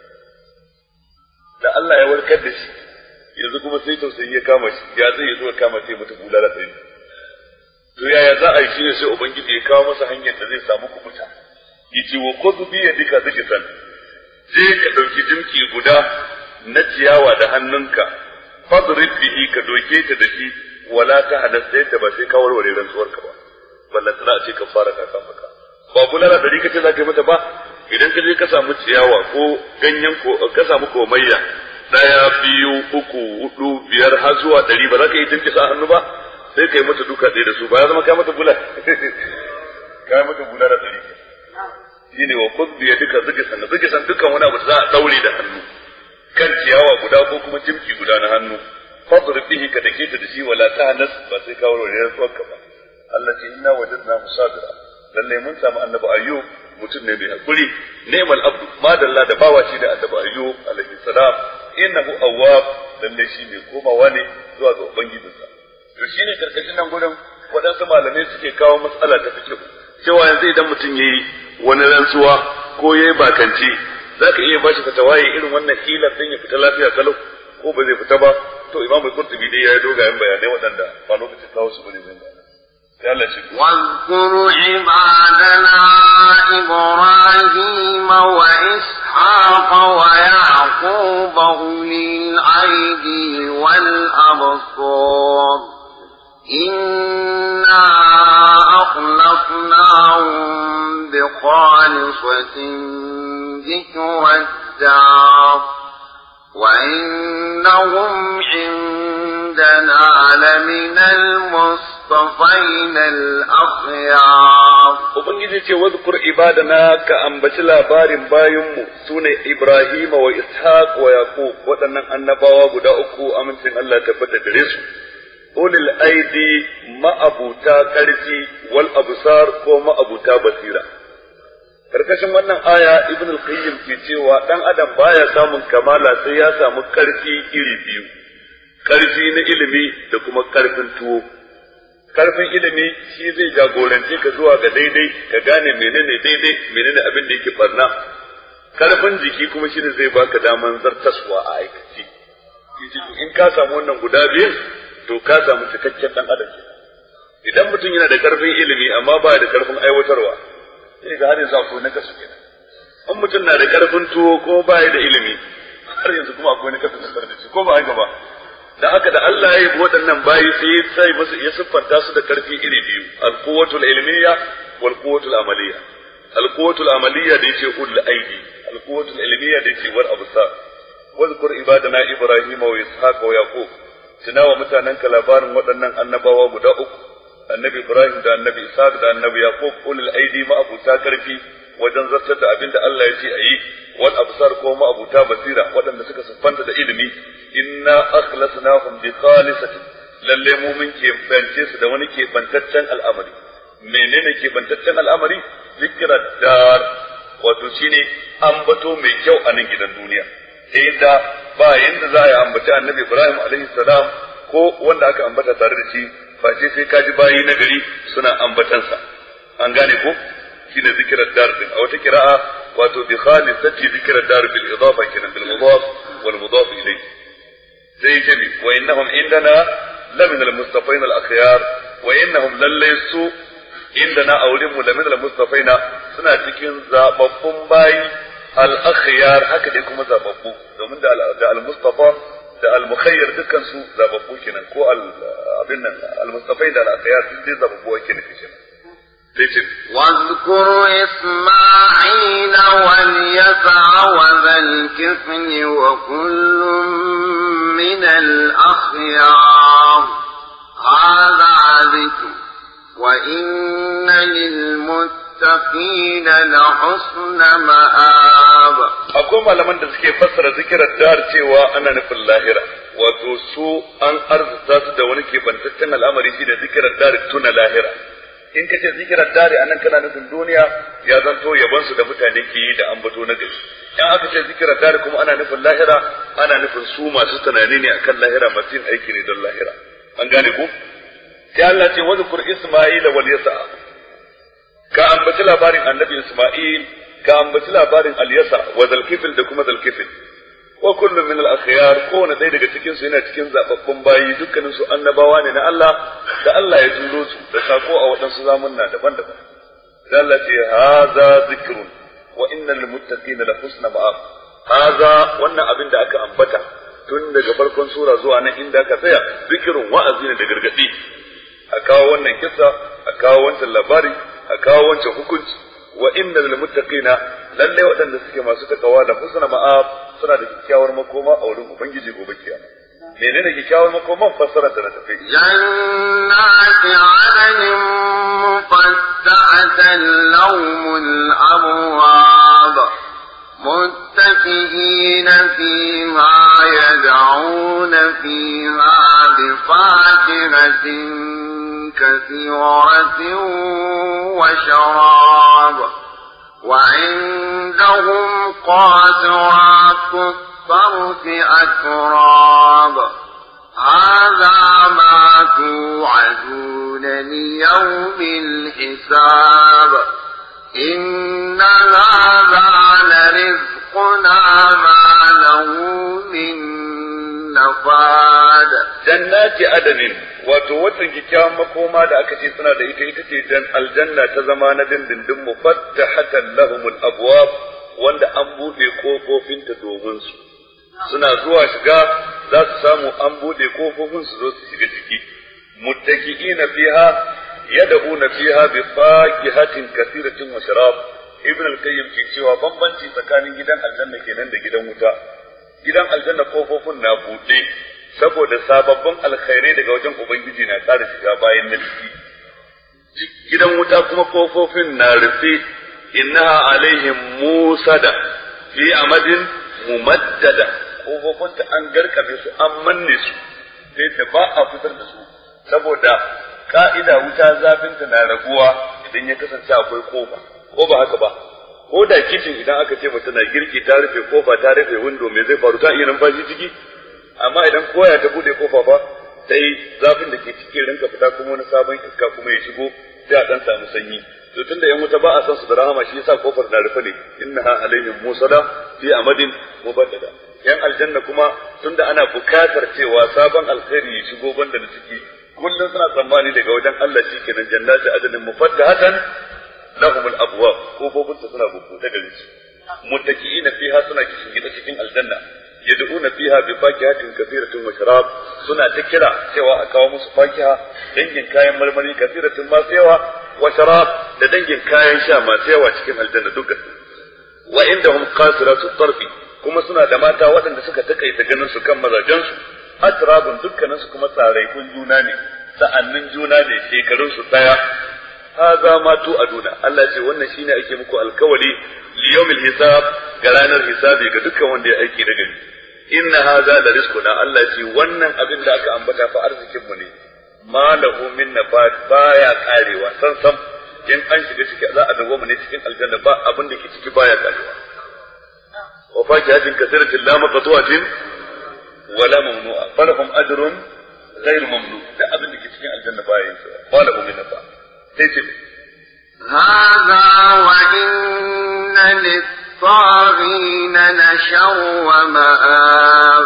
da Allah ya warkar da shi yanzu kuma sai tausayi ya kama shi ya zai ya zo ya kama sai mata bulala ɗari to yaya za a yi shi ne sai ubangiji ya kawo masa hanyar da zai samu kubuta yace wa khudh bi yadika dhikran je ka dauki dimki guda na ciyawa da hannunka fadrib bihi ka doke ta da shi wala ta halasta yadda ba sai ka warware rantsuwar ka ba ballan tana ce ka fara ka maka ba bulala dari kace za ka yi mata ba idan ka je ka samu ciyawa ko ganyen ko ka samu komayya daya biyu uku hudu biyar har zuwa dari ba za ka yi dimki sa hannu ba sai ka yi mata duka ɗaya da su ba ya zama kai mata bula kai mata bula da dari shine wa khudh bi yadika zikisan zikisan dukkan wani abu da za a daure da hannu kan ciyawa guda ko kuma jimki guda na hannu fadrib bihi ka dake ta da shi wala tahnas ba sai ka warware rantsuwarka ba Allah ce inna wajadna musabira lalle mun samu annabi ayyub mutum ne mai hakuri neman abdu madalla da bawa shi da annabi ayyub alaihi salam innahu awwab lalle shi mai komawa ne zuwa ga ubangijinsa to shine karkashin nan gurin waɗansu malamai suke kawo matsala ta fikihu cewa yanzu idan mutum yayi wani rantsuwa ko yayi bakanci zaka iya bashi fatawaye irin wannan hila din ya fita lafiya kalau ko ba zai fita ba to imamu qurtubi dai yayi dogayen bayanai waɗanda ba lokacin kawo su bane zai bayana sai Allah shi واذكر عبادنا إبراهيم وإسحاق ويعقوب أولي الأيدي والأبصار إنا أخلصناهم بخالصة ذكر الدار وإنهم عندنا لمن المصطفين الأخيار Ubangiji ce wadkur ibadana ka ambaci labarin bayinmu sune Ibrahima wa Ishaq wa Yaqub waɗannan annabawa guda uku amincin Allah tabbata gare su ulil aidi ma'abuta ƙarfi wal absar ko ma'abuta basira karkashin wannan aya ibn al-qayyim ke cewa dan adam baya samun kamala sai ya samu ƙarfi iri biyu ƙarfi na ilimi da kuma ƙarfin tuwo karfin ilimi shi zai jagorance ka zuwa ga daidai ka gane menene daidai menene abin da yake barna karfin jiki kuma shi ne zai baka daman zartaswa a aikace in ka samu wannan guda biyun to ka samu cikakken dan adam idan mutum yana da karfin ilimi amma ba da karfin aiwatarwa sai ga har yanzu akwai na kasu kenan in mutum na da karfin tuwo ko ba da ilimi har yanzu kuma akwai na kasu da ko ba haka ba da haka da Allah ya yi waɗannan bayi sai ya sai musu ya siffanta su da karfi iri biyu al-quwwatul ilmiyya wal quwwatul amaliyya al-quwwatul amaliyya da yace ul aidi al-quwwatul ilmiyya da yace wal absar wazkur ibadana ibrahima wa ishaqa wa yaqub tunawa mutanenka labarin waɗannan annabawa guda uku annabi ibrahim da annabi ishaq da annabi yaqub ulul aidi ma abuta karfi wajen zartar da abin da Allah ya ce a yi wal absar ko ma abuta basira waɗanda suka siffanta da ilimi inna akhlasnahum bi khalisatin lalle mu mun ke bance su da wani ke bantaccen al'amari menene ke bantaccen al'amari zikra dar wato shine ambato mai kyau a nan gidan duniya sai da ba yanda za a yi ambaci annabi ibrahim alaihi salam ko wanda aka ambata tare da shi face sai ka ji bayi na gari suna ambatansa an gane ko shine zikirar dar din a wata kira'a wato bi khalisati zikirar dar bil idafa kenan bil mudaf wal mudaf ilayhi sai ce bi wa innahum indana la min al mustafain al akhyar wa innahum lallaysu indana awlimu la min al mustafaina suna cikin zababbun bayi al akhyar haka dai kuma zababbu domin da al mustafa da al-mukhayyar dukkan su zababbu kenan ko abin nan al-mustafai da al-akhyar sun dai zababbu ake nufi kenan sai ce واذكر إسماعيل واليسع وذا الكفل وكل من الأخيار هذا ذكر وإن للمتقين لحسن مآب akwai malaman da suke fassara zikirar dar cewa ana nufin lahira wato su an arzuta su da wani kebantaccen al'amari shi da zikirar dar tuna lahira in ka ce zikirar dari anan kana nufin duniya ya zanto yaban su da mutane ke yi da ambato na gari in aka ce zikirar dari kuma ana nufin lahira ana nufin su masu tunani ne akan lahira masu yin aiki ne don lahira an gane ku sai Allah ce wa zukur isma'ila wal yasa ka ambaci labarin annabi isma'il ka ambaci labarin al-yasa wa zalkifil da kuma zalkifil wa kullum min al-akhyar kowane ɗaya daga cikin su yana cikin zababbun bayi dukkanin su annabawa ne na Allah da Allah ya turo su da sako a waɗansu zamunna daban-daban da Allah ce haza zikrun wa innal lil muttaqina la husna ma'ab haza wannan abin da aka ambata tun daga farkon sura zuwa nan inda aka tsaya zikrun wa'azi ne da gargadi a kawo wannan kissa a kawo wancan labari a kawo wancan hukunci wa inna lil muttaqina lalle waɗanda suke masu takawa da husna ma'ab suna da kyakkyawar makoma a wurin ubangiji gobe kiyama menene kyakkyawar makoman fassara da na tafi جنات عدن مفتحة لهم الأبواب متكئين فيها يدعون فيها بفاكهة كثيرة وشراب وعندهم قاصرات الطرف أتراب هذا ما توعدون ليوم الحساب إن هذا لرزقنا ما له من نفاد jannati adanin wato watan kyakkyawan makoma da aka ce suna da ita ita ce dan aljanna ta zama na dindindin mufattahatan lahumul abwab wanda an bude kofofin ta domin su suna zuwa shiga za su samu an bude kofofin su zo su shiga ciki muttaki'ina fiha yad'una fiha bi fakihatin kathiratin wa sharab ibn al-qayyim ke cewa bambanci tsakanin gidan aljanna kenan da gidan wuta gidan aljanna kofofin na buɗe saboda sababbin alkhairai daga wajen ubangiji na ƙara shiga bayan na ciki gidan wuta kuma kofofin na rufe innaha alaihim musada fi amadin mumaddada kofofin ta an garkabe su an manne su sai da ba a fitar da su saboda ka'ida wuta zafinta na raguwa idan ya kasance akwai kofa ko ba haka ba ko da kicin idan aka ce mutum na girki ta rufe kofa ta rufe windo me zai faru ta iya numfashi ciki amma idan koya ta bude kofa ba sai zafin da ke cikin rinka fita kuma wani sabon iska kuma ya shigo sai a dan samu sanyi to tunda yan wuta ba a san su da rahama shi yasa kofar na rufe ne innaha alaihim musada fi amadin mubaddada yan aljanna kuma tunda ana bukatar cewa sabon alkhairi ya shigo banda da ciki kullum suna tsammani daga wajen Allah shi kenan jannati adadin mufaddahatan lahum al-abwab kofofin su suna bubuɗe gare su muttaki'ina fiha suna kishin gida cikin aljanna yad'una fiha bi fakihatin kathiratin wa sharab suna ta kira cewa a kawo musu fakiha dangin kayan marmari kathiratin masu yawa wa sharab da dangin kayan sha masu yawa cikin aljanna dukkan wa indahum qasiratu tarfi kuma suna da mata waɗanda suka takaita ganin su kan mazajensu atrabun dukkanin su kuma tsaraikun juna ne sa'annin juna ne shekarun su daya haza ma tu aduna Allah ce wannan shine ake muku alkawali li yawmil hisab ga ranar hisabi ga dukkan wanda ya aiki da gani inna haza la rizquna Allah ce wannan abin da aka ambata fa arzikin mu ne ma lahu min nafat baya karewa san san in an shiga ciki za a dawo mu ne cikin aljanna ba abin da ke ciki baya karewa wa fakihatin kasiratin la maqtu'atin wala mamnu'a falahum ajrun ghayr mamnun da abin da ke cikin aljanna baya yin sa wala hum min nafa sai ce هذا وإن للطاغين لشر مآب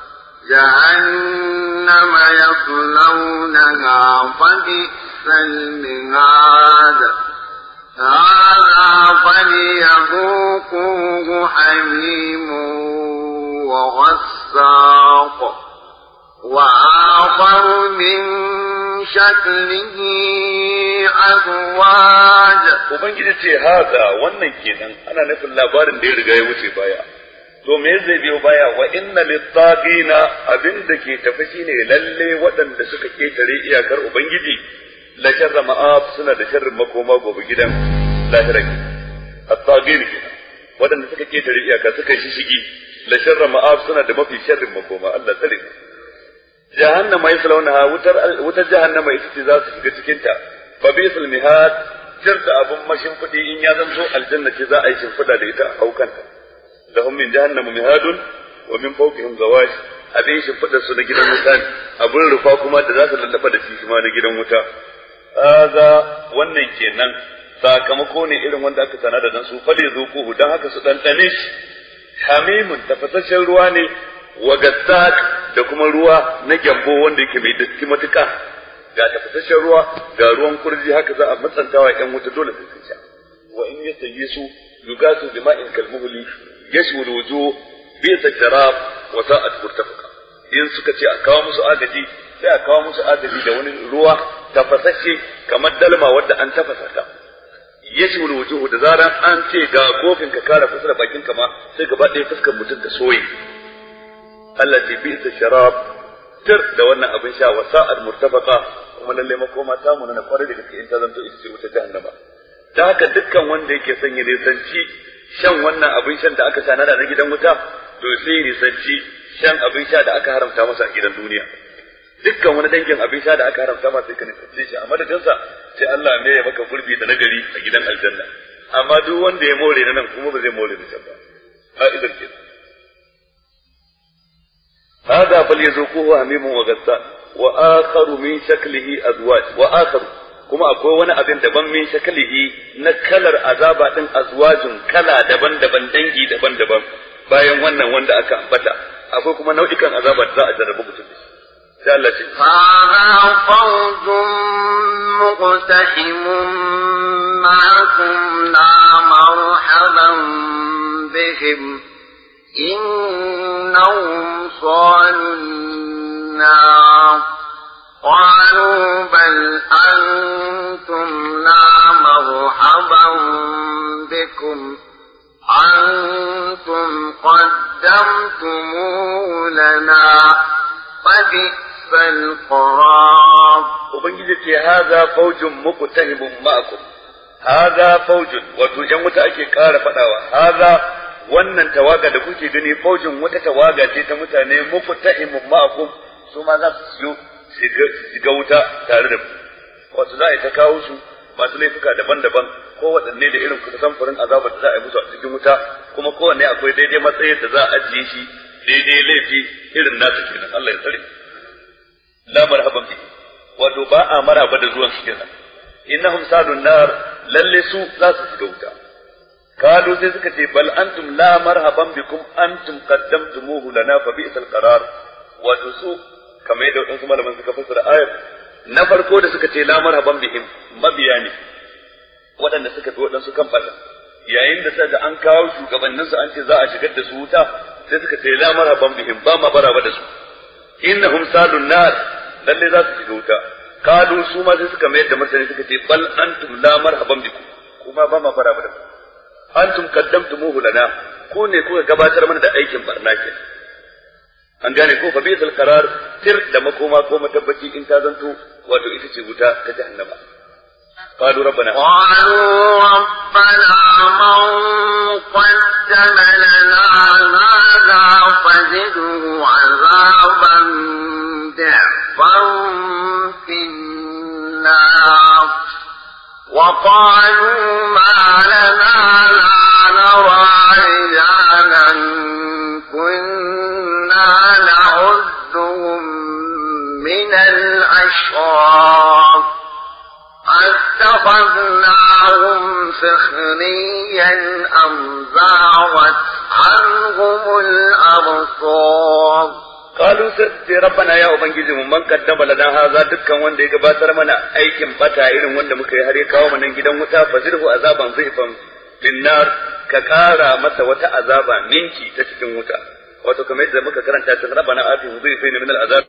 جهنم يصلونها فبئس المهاد هذا فليذوقوه حميم وغساق وآخر من شكله أزواج ubangiji ce haza wannan kenan ana nufin labarin da ya riga ya wuce baya to me zai biyo baya wa inna littagina abin da ke tafi shine lalle waɗanda suka ketare iyakar ubangiji la sharra ma'ab suna da sharrin makoma gobe gidan lahira ke at-tagin kenan waɗanda suka ketare iyaka suka yi shigi la sharra ma'ab suna da mafi sharrin makoma Allah tsare jahannama yaslaunaha wutar wutar jahannama ita ce za su shiga cikin ta fa bisul mihad tir da abun mashimfidi in ya zanto aljanna ce za a yi shimfida da ita a haukanta lahum min jahannama mihadun wa min fawqihim gawash abin shimfidar su na gidan wuta ne abin rufa kuma da za su lallaba da shi ma na gidan wuta haza wannan kenan sakamako ne irin wanda aka sana da dan su fade zuku dan haka su dan dane shi hamimun tafasasshen ruwa ne wa gassak da kuma ruwa na gyambo wanda yake mai datti matuka ga tafasasshen ruwa ga ruwan kurji haka za a matsantawa yan wuta dole sai sun sha wa in yastayisu yugasu bima'in kalmuhli yashwu alwujuh bi sharab wa sa'at murtafaqa in suka ce a kawo musu agaji sai a kawo musu agaji da wani ruwa tafasasshe kamar dalma wadda an tafasa ta yashwu alwujuh da zaran an ce ga kofin ka kara kusa da bakin ka ma sai gaba ɗaya fuskar mutum ta soye Allah ce bi sharab tir da wannan abin sha wa sa'ad murtafaqa kuma lalle makoma ta mu na kwarai da gaske in ta zanto ita ce wuta jahannama ta haka dukkan wanda yake son ya nisanci shan wannan abin shan da aka sha na da gidan wuta to sai ya nisanci shan abin sha da aka haramta masa a gidan duniya dukkan wani dangin abin sha da aka haramta masa sai ka nisanci shi a madadinsa sai Allah ne ya maka gurbi da nagari a gidan aljanna amma duk wanda ya more na nan kuma ba zai more na can ba ka'idar kenan هذا فليذوقوه حميم وغساق وآخر من شكله أزواج وآخر kuma akwai wani abin daban min shakalihi na kalar azaba din azwajin kala daban-daban dangi daban-daban bayan wannan wanda aka ambata akwai kuma nau'ikan azaba da za a jarrabu mutum da shi sai Allah ce هذا فوج مقتحم معكم لا مرحبا بهم إنهم صالوا النار قالوا بل أنتم لا مرحبا بكم أنتم قدمتموه لنا فبئس القرار ubangiji ce haza faujun muqtahimun ma'akum haza faujun wato yan wuta ake ƙara faɗawa haza wannan tawaga da kuke gani faujin wata tawaga ce ta mutane muku ta'imun ma'akum su ma za su siyo shiga wuta tare da ku wato za a yi ta kawo su masu laifuka daban-daban ko waɗanne da irin kusa samfurin azabar da za a yi musu a cikin wuta kuma kowanne akwai daidai matsayin da za a ajiye shi daidai laifi irin nasu kenan Allah ya tsare la marhaban bi wato ba a maraba da zuwan su kenan innahum sadun nar lalle su za su shiga wuta kalu sai suka ce bal antum la marhaban bikum antum qaddamtumuhu lana fa bi'sal qarar wato su kamar yadda wadansu malaman suka fassara ayar na farko da suka ce la marhaban bihim mabiya ne waɗanda suka fi waɗansu kan fata yayin da sai an kawo shugabanninsu an ce za a shigar da su wuta sai suka ce la marhaban bihim ba ma baraba da su innahum salun nar lalle za su shiga wuta kalu su ma sai suka mayar da martani suka ce bal antum la marhaban bikum kuma ba ma baraba da su antum qaddamtumuhu lana ko ne kuka gabatar mana da aikin barna ke an gane ko fa bisal qarar tir da makoma ko matabbaci in ta zanto wato ita ce wuta ta jahannama قالوا ربنا قالوا ربنا من قدم لنا هذا فزده عذابا ضعفا في النار وقالوا ما لنا لا نرى رجالا كنا نعدهم من الأشرار أتخذناهم سخريا أم زاغت عنهم الأبصار قالوا sai rabbana ya ubangiji mu man kaddama lana haza dukkan wanda ya gabatar mana aikin bata irin wanda muka yi har ya kawo mana gidan wuta fazirhu azaban zifan linnar ka kara masa wata azaba ninki ta cikin wuta wato kamar yadda muka karanta ta rabbana atihu zifan min al'azab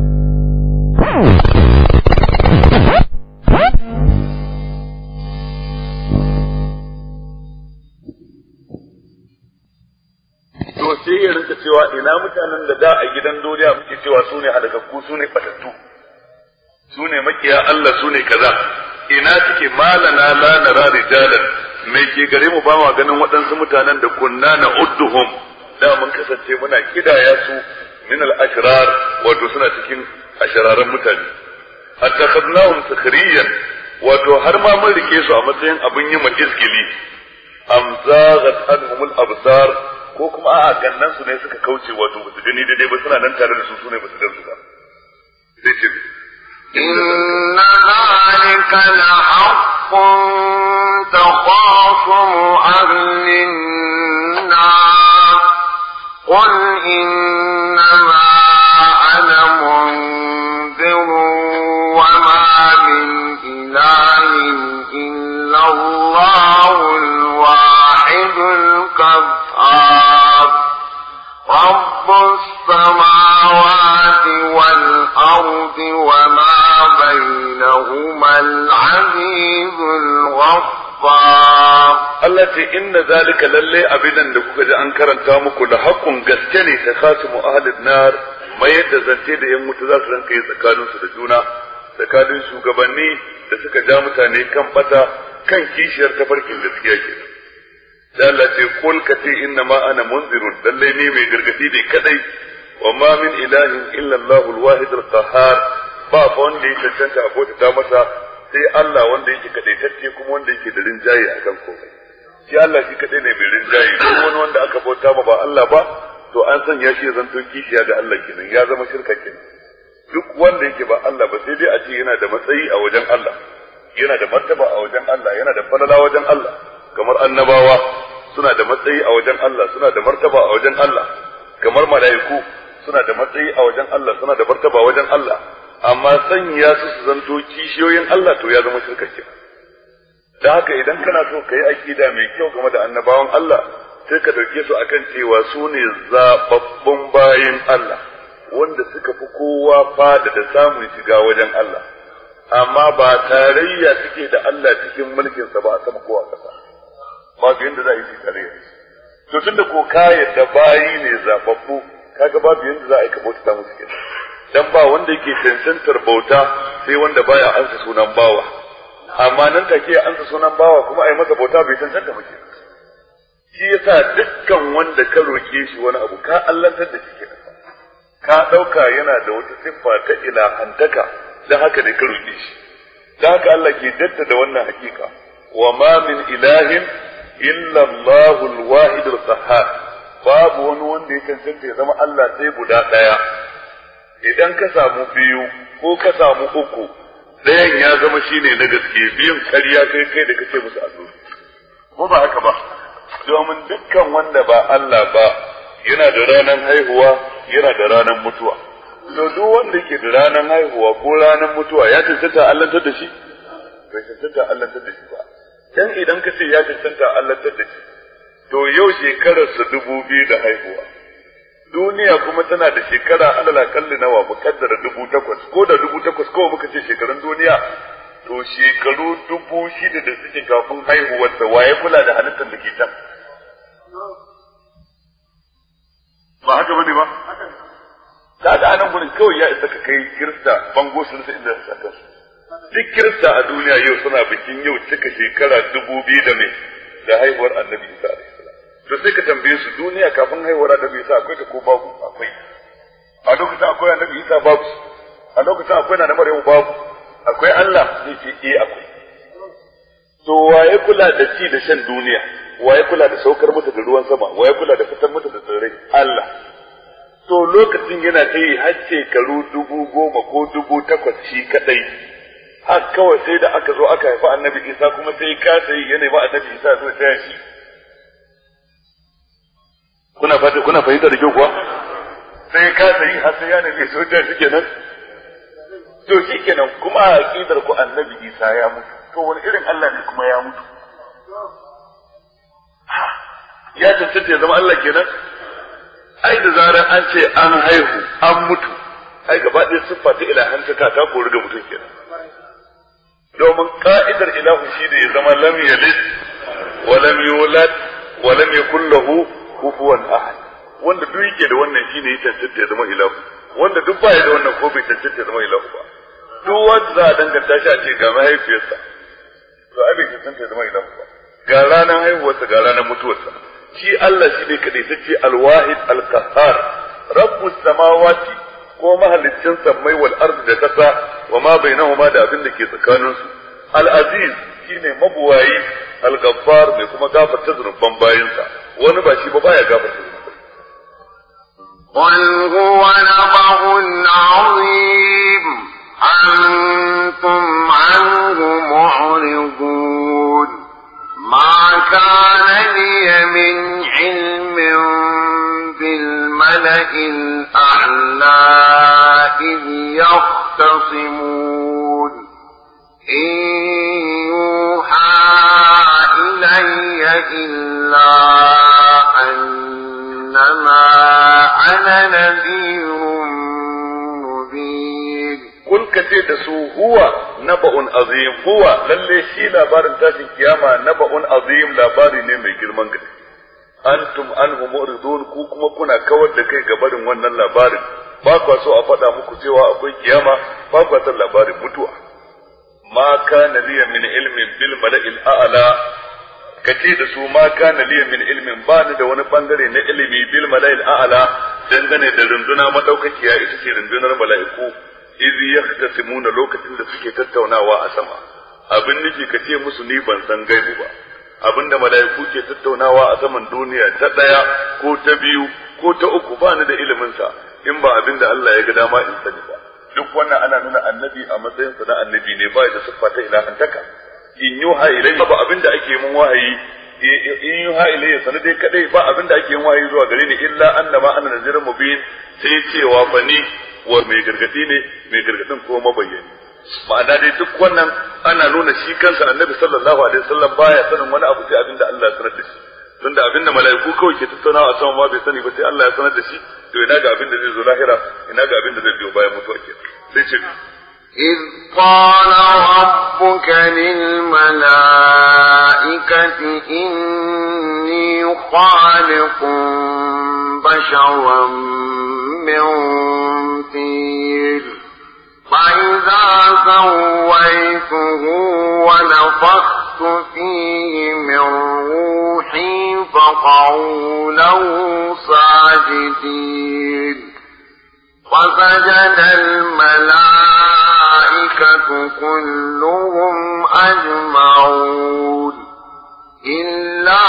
to sai ya rinka cewa ina mutanen da da a gidan duniya muke cewa su ne halakakku su ne batattu su ne makiya Allah su ne kaza ina suke malana la nara rijalan mai ke gare mu ba ma ganin waɗansu mutanen da kunna na udduhum da mun kasance muna kidaya su min al ashrar wato suna cikin ashararan mutane attakhadnahum sukhriyan wato har ma mun rike su a matsayin abin yi ma izgili am zaghat anhum al absar ko kuma a'a gannan su ne suka kauce wato ba su gani daidai ba suna nan tare da su su ne ba su gan su ba sai ce إن ذلك لحق تخاصم أهل النار قل إنما أنا منذر وما من إله إلا الله الواحد القهار رب السماوات والأرض وما بينهما العزيز الغفار Allah ce inna zalika lalle abidan da kuka ji an karanta muku da haƙƙun gaske ne ta khasimu ahlin nar mai yadda zance da yan wuta za su ranka yi tsakaninsu da juna tsakanin shugabanni da suka ja mutane kan bata kan kishiyar tafarkin gaskiya ke da Allah ce kul ka ce inna ma ana munzirun lalle ne mai gargadi ne kadai wa ma min ilahin illa Allahul wahid al-qahhar ba fa wanda ya cancanta a bauta masa sai Allah wanda yake kadaitacce kuma wanda yake da rinjaye akan komai shi Allah shi kadai ne mai rinjaye duk wani wanda aka bauta ma ba Allah ba to an san ya shi zanto kishiya ga Allah kenan ya zama shirka kenan duk wanda yake ba Allah ba sai dai a ce yana da matsayi a wajen Allah yana da martaba a wajen Allah yana da falala wajen Allah kamar annabawa suna da matsayi a wajen Allah suna da martaba a wajen Allah kamar mala'iku suna da matsayi a wajen Allah suna da martaba a wajen Allah amma sanya su su zanto kishiyoyin Allah to ya zama shirka kenan da haka idan kana so ka yi aƙida mai kyau game da annabawan Allah sai ka ɗauke su akan cewa su ne zaɓaɓɓun bayan Allah wanda suka fi kowa fada da samun shiga wajen Allah amma ba tarayya suke da Allah cikin mulkinsa ba a sama ko a ƙasa babu yadda za a yi tarayya to tunda ko ka yadda bayi ne zaɓaɓɓu kaga babu yadda za a yi ka bauta musu kenan dan ba wanda yake cancantar bauta sai wanda baya ansa sunan bawa amma nan take ya ansa sunan bawa kuma ai masa bauta bai cancanta ba kenan shi yasa dukkan wanda ka roke shi wani abu ka allantar da shi kenan ka dauka yana da wata siffa ta ilahantaka dan haka ne ka roke shi dan haka Allah ke jaddada wannan hakika wa ma min ilahin illa Allahu al-wahid al-qahhar babu wani wanda ya cancanta ya zama Allah sai guda daya idan ka samu biyu ko ka samu uku ɗayan ya zama shine na gaske biyun karya kai kai da kace musu azuri ko ba haka ba domin dukkan wanda ba Allah ba yana da ranar haihuwa yana da ranar mutuwa to duk wanda ke da ranar haihuwa ko ranar mutuwa ya cancanta allantar da shi bai cancanta allantar da shi ba dan idan ka ce ya cancanta allantar da shi to yau shekararsa dubu biyu da haihuwa duniya kuma tana da shekara alala kalli nawa mukaddara dubu takwas ko da dubu takwas kawai muka ce shekarun duniya to shekaru dubu shida da suke kafin haihuwarsa waye kula da halittar da ke can ba haka bane ba da ga anan gurin kawai ya isa ka kai kirista bango sun sai inda sa kansu duk kirista a duniya yau suna bikin yau cika shekara dubu biyu da mai da haihuwar annabi isa alaihi salam to sai ka tambaye su duniya kafin haihuwar annabi isa akwai ta ko babu akwai a lokacin akwai annabi isa babu a lokacin akwai na maryamu babu akwai Allah zai ce eh akwai to waye kula da ci da shan duniya waye kula da saukar mata da ruwan sama waye kula da fitar mata da tsirrai Allah to lokacin yana ta yi har shekaru dubu goma ko dubu takwas shi kadai har kawai sai da aka zo aka haifi annabi isa kuma sai kasa yi yana ba annabi isa zai taya shi kuna fata kuna fahimta da kyau kuwa sai kasa yi har sai ya nemi so taya shi kenan to shi kenan kuma a aqidar ku annabi isa ya mutu to wani irin Allah ne kuma ya mutu ya tantance ya zama Allah kenan ai da zarar an ce an haihu an mutu ai gaba ɗaya siffa ta ilahantaka ta kori ga mutum kenan domin ka'idar ilahu shi da ya zama lam yalid wa lam yulad wa lam yakul lahu kufuwan ahad wanda duk yake da wannan shine ya tantance ya zama ilahu wanda duk baya da wannan ko bai tantance ya zama ilahu ba duk wanda za a danganta shi a ce ga mahaifiyarsa to ai bai tantance ya zama ilahu ba ga ranar haihuwarsa ga ranar mutuwarsa shi Allah shi ne kadai ta ce alwahid alqahar rabbus samawati ko mahalicin sammai wal ardi da kasa wa ma bainahuma da abin da ke tsakanin su al aziz shine mabuwayi al ghaffar mai kuma gafarta zunuban bayinsa wani ba shi ba baya gafarta zunubai قل هو نبأ عظيم أنتم عنه معرضون ما كان لي من علم بالملأ الأعلى إذ يختصمون إن يوحى إلي إلا أنما أنا نذير مبين kun ka ce da su huwa naba'un azim huwa lalle shi labarin tashin kiyama naba'un azim labari ne mai girman gaske antum anhu mu'ridun ku kuma kuna kawar da kai ga barin wannan labarin ba kwa so a faɗa muku cewa akwai kiyama ba kwa san labarin mutuwa ma kana liya min ilmin bil mala'il a'la kace da su ma kana liya min ilmin ba ni da wani bangare na ilimi bil mala'il a'la dangane da runduna madaukakiya ita ce rundunar mala'iku idh yahtasimuna lokacin da suke tattaunawa a sama abin nufi ka ce musu ni ban san gaibu ba abinda mala'iku ke tattaunawa a saman duniya ta daya ko ta biyu ko ta uku ba ni da ilimin sa in ba abinda Allah ya ga dama in sani ba duk wannan ana nuna annabi a matsayin sa na annabi ne ba da siffa ta ilahantaka in yuha ilayya ba abinda ake mun wahayi in yuha ilayya sanar dai kadai ba abinda ake yin wahayi zuwa gare ni illa annama ana nazirun mubin sai cewa fa ni wa mai gargadi ne mai gargadin ko mabayyani ma'ana dai duk wannan ana nuna shi kansa annabi sallallahu alaihi wasallam baya sanin wani abu sai abinda Allah ya sanar da shi tunda abinda mala'iku kawai ke tattaunawa a sama ma bai sani ba sai Allah ya sanar da shi to ina ga abinda zai zo lahira ina ga abinda zai biyo bayan mutuwa ke sai ce إذ قال ربك للملائكة إني خالق بشرا من طين فإذا سويته ونفخت فيه من روحي فقعوا له ساجدين فسجد الملائكة كلهم أجمعون إلا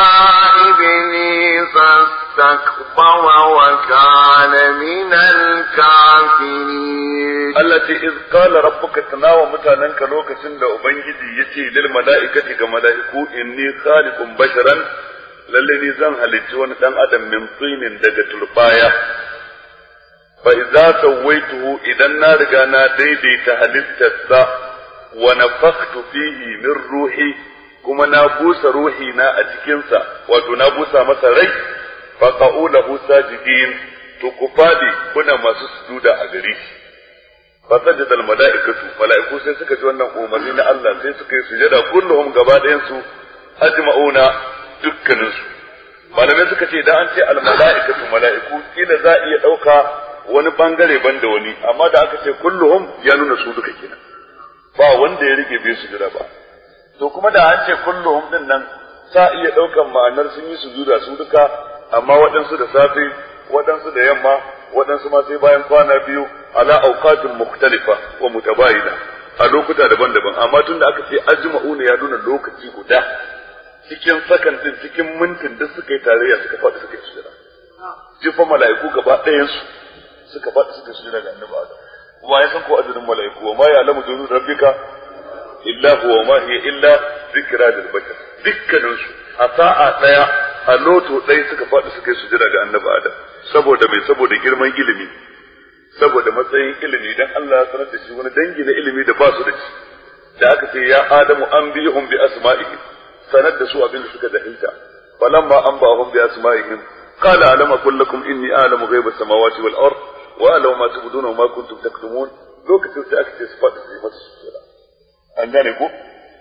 إبليس استكبر وكان من الكافرين allati iz qala rabbuka tanawa mutananka lokacin da ubangiji yace lil mala'ikati ga mala'iku inni khaliqun basharan lalle ni zan halicci wani dan adam min tsinin daga turbaya fa idza sawaituhu idan na riga na daidaita halittarsa wa nafakhtu fihi min ruhi kuma na busa ruhi na a cikinsa wato na busa masa rai fa qa'u lahu sajidin to ku fadi kuna masu sujuda a gare shi fasajada almalaikatu malaiku sai suka ji wannan umarni na Allah sai suka yi sujada kulluhum gaba ɗayan su ajma'una dukkanin su malamai suka ce idan an ce al mala'ikatu mala'iku kila za a iya dauka wani bangare ban da wani amma da aka ce kulluhum ya nuna su duka kenan ba wanda ya rike bai sujuda ba to kuma da an ce kulluhum din nan sa iya daukan ma'anar sun yi sujuda su duka amma waɗansu da safe waɗansu da yamma waɗansu ma sai bayan kwana biyu ala auqatin mukhtalifa wa mutabayina a lokuta daban-daban amma tunda aka ce ajma'u ne ya nuna lokaci guda cikin sakan din cikin mintin da suka yi tarayya suka faɗi suka yi sujada jifa mala'iku gaba ɗayan su suka faɗi suka yi sujada ga annabi Adam wa ya san ko adadin mala'iku wa ma ya'lamu junud rabbika illa huwa ma hiya illa zikra lil bashar dukkanin su a sa'a daya a loto ɗaya suka faɗi suka yi sujada ga annabi Adam saboda mai saboda girman ilimi saboda matsayin ilimi dan Allah ya sanar da shi wani dangi na ilimi da ba su da shi da aka ce ya Adamu an bihum bi asma'ihim sanar da su abin da suka jahilta falamma an ba'ahum bi asma'ihim qala alam aqul lakum inni a'lamu ghaiba samawati wal ard wa a'lamu ma tubduna wa ma kuntum taktumun lokacin sai aka ce su faɗi su yi masa sujada an gane ko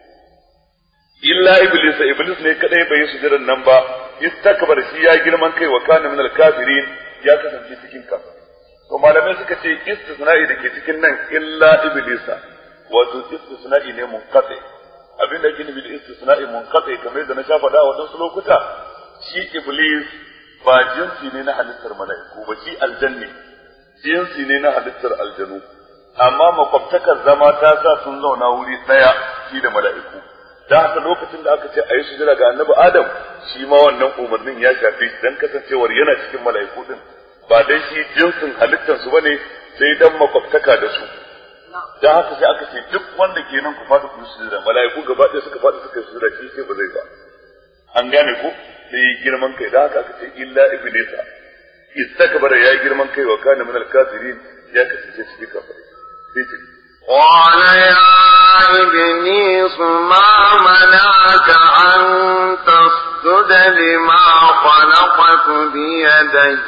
illa iblis iblis ne kadai bai yi sujudan nan ba istakbar shi ya girman kai wa kana min al-kafirin ya kasance cikin kafir to malamai suka ce istisna'i da ke cikin nan illa iblisa wato istisna'i ne munqati abin da ke nufi da istisna'i munqati kamar da na sha faɗa a wadansu lokuta shi iblis ba jinsi ne na halittar mala'iku ba shi aljanni jinsi ne na halittar aljanu amma makwabtakar zama ta sa sun zauna wuri ɗaya shi da mala'iku da haka lokacin da aka ce a yi sujada ga annabi adam shi ma wannan umarnin ya shafi dan kasancewar yana cikin mala'iku din ba dai shi jinsin halittar su bane sai dan makwabtaka da su dan haka sai aka ce duk wanda ke nan ku faɗi ku sujada mala'iku gaba ɗaya suka faɗi suka sujada shi sai ba zai ba an gane ko sai girman kai da haka aka ce illa iblisa istakbara ya girman kai wa kana min al-kafirin ya kasance cikin kafirai sai ce قال يا إبليس ما منعك أن تسجد لما خلقت بيدي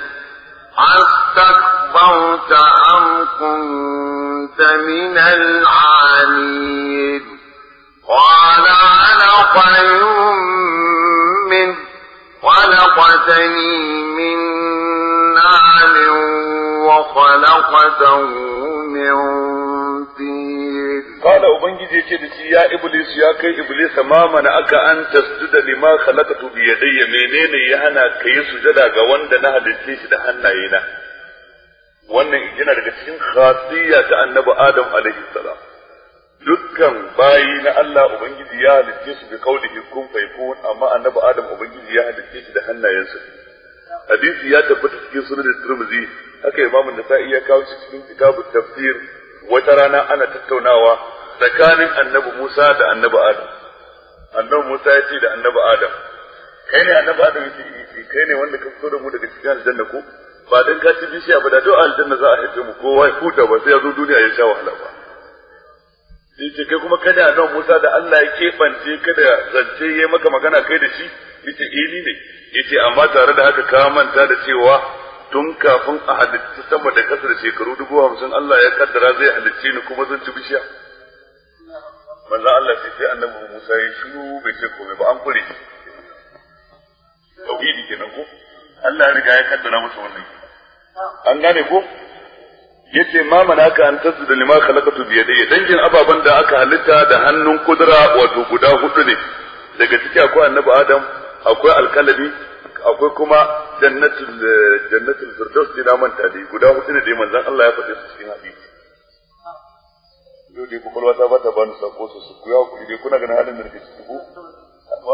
أستكبرت أم كنت من العالين قال أنا خير منه خلقتني من نار وخلقته من Kala Ubangiji ya ce da shi ya Iblis ya kai Iblis ma mana aka an tasjuda lima khalaqatu bi yadayya menene ya hana ka yi sujada ga wanda na halitta shi da hannayena wannan yana daga cikin khasiyya ta annabi Adam alaihi salam dukkan bayi na Allah Ubangiji ya halitta shi bi kaulihi kun fayakun amma annabi Adam Ubangiji ya halitta shi da hannayensa hadisi ya tabbata cikin sunan Tirmidhi haka Imam Nasa'i ya kawo shi cikin kitabut tafsir wata rana ana tattaunawa tsakanin annabi Musa da annabi Adam. Annabi Musa ya ce da annabi Adam, kai ne annabi Adam ya ce kai ne wanda ka fito da mu daga cikin aljanna ko? Ba dan ka ci bishiya ba da duk aljanna za a haife mu kowa ya huta ba sai ya zo duniya ya sha wahala ba. Sai ce kai kuma kai ne annabi Musa da Allah ya keɓance ka da zance ya maka magana kai da shi? Yace eh ni ne. Yace amma tare da haka ka manta da cewa tun kafin a halitta sama da kasa da shekaru dubu hamsin Allah ya kaddara zai halicce ni kuma zan ci bishiya. Manzan Allah sai sai annabi Musa ya shiru bai ce komai ba an kure shi. Tauhidi kenan ko? Allah ya riga ya kaddara masa wannan. An gane ko? yace ma manaka an tasjuda lima khalaqatu bi yadayya dangin ababan da aka halitta da hannun kudura wato guda hudu ne daga ciki akwai annabi Adam akwai alkalami akwai kuma jannatul jannatul firdaus dina manta dai guda hudu ne dai manzon Allah ya faɗi su cikin hadisi yau dai kokolwa ta bata bani sako su su kuya ku dai kuna ganin halin da nake ciki ko amma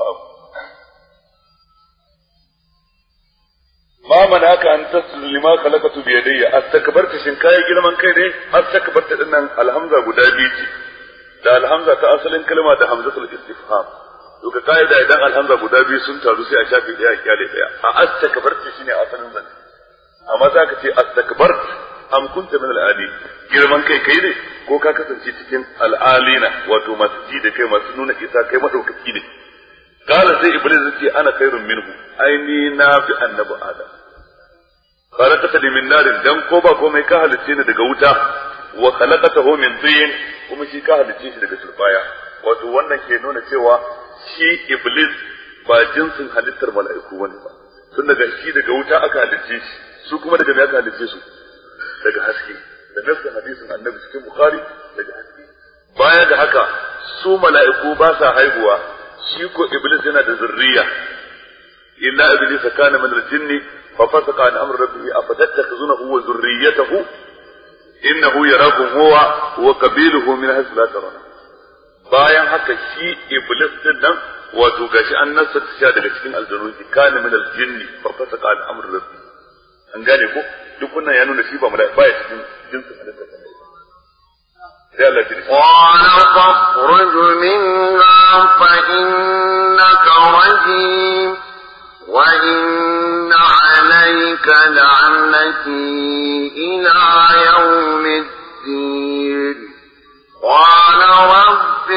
ma manaka an tasjudu lima khalaqatu bi yadayya astakbarta shin kai girman kai ne astakbarta dinnan alhamza guda biyu ce da alhamza ta asalin kalma da hamzatul istifham to ka kaida idan alhamza guda biyu sun taru sai a shafe daya a kyale daya a astakbarta shine asalin zan amma za ka ce astakbart am kunta min al'ali girman kai kai ne ko ka kasance cikin al'alina wato masu ji da kai masu nuna isa kai madaukaki ne قال زي ابليس يقول انا خير منه ايني نافي النبي ادم خلقتني من نار dan ko ba komai ka halicce ni daga wuta wa khalaqatahu min tin kuma shi ka halicce shi daga turbaya wato wannan ke nuna cewa shi iblis ba jinsin halittar mala'iku bane ba tun daga shi daga wuta aka halicce shi su kuma daga me aka halicce su daga haske da nafsin hadisin annabi cikin bukhari daga haske baya da haka su mala'iku ba sa haihuwa shi ko iblis yana da zurriya illa iblis kana min al-jinn fa fasaqa an amri rabbih afatattakhuzunahu wa zurriyyatahu innahu yarakum huwa wa qabiluhu min haythu la tarawna bayan haka shi iblis din nan wato gashi an nasa ta daga cikin aljanu kana min al-jinn fa fasaqa an amri rabbih an gane ko duk wannan ya nuna shi ba mala'ika baya cikin jinsin halitta sai Allah ya قال فاخرج منها فإنك رجيم وإن عليك لعنتي إلى يوم الدين قال رب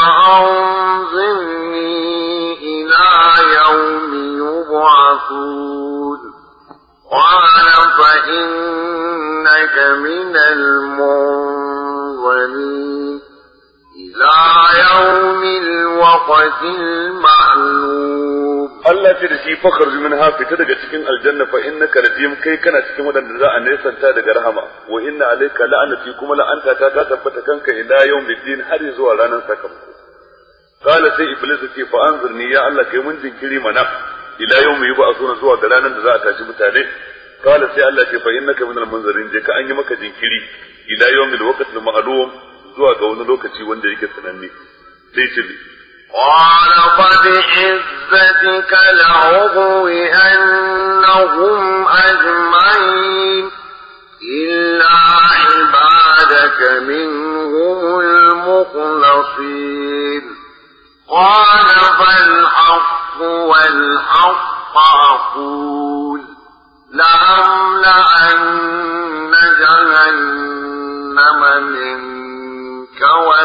فأنظرني إلى يوم يبعثون قال فإنك من المنظرين إلى يوم الوقت المعلوم Allah ce da shi fakar min ha fita daga cikin aljanna fa innaka rajim kai kana cikin wadanda za a nesanta daga rahama wa inna alayka la'anati kuma la'anta ta ta tabbata kanka ila yawmiddin har zuwa ranar sakamako qala sai iblis ce fa anzurni ya Allah kai mun jinkiri mana ila yawmi yub'athuna zuwa ga ranar da za a tashi mutane qala sai Allah ce fa innaka minal munzirin je ka an yi maka jinkiri ila yawmil waqtil ma'lum zuwa ga wani lokaci wanda yake sananne sai ce قال فبعزتك لأغوينهم أجمعين إلا عبادك منهم المخلصين قال فالحق والحق أقول لأملأن جهنم منك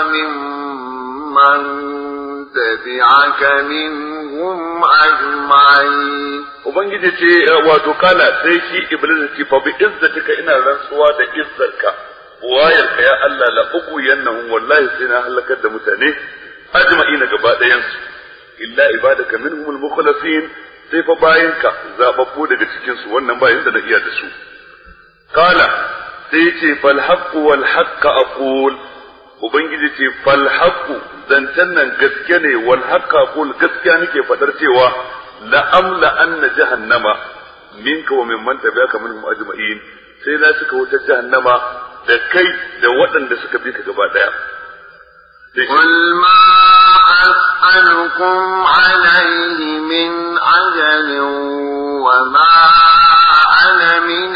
وممن تبعك منهم أجمعين Ubangiji ce wato kala sai shi Iblis ce fa bi izzatika ina rantsuwa da izzarka wayarka ya Allah la uku yannahum wallahi sai na halakar da mutane ajma'ina gaba ɗayan su illa ibadaka minhumul mukhlasin sai fa bayinka zababbu daga cikin su wannan bayin da na iya da su kala sai ce fal haqqu wal haqqa aqul ubangiji ce fal haqqu zancen nan gaske ne wal haqqa aqul gaskiya nake fadar cewa la amla anna jahannama minka wa mimman tabi'aka minhum ajma'in sai na cika wutar jahannama da kai da waɗanda suka bi ka gaba daya قل ما أسألكم عليه من أجل وما أنا من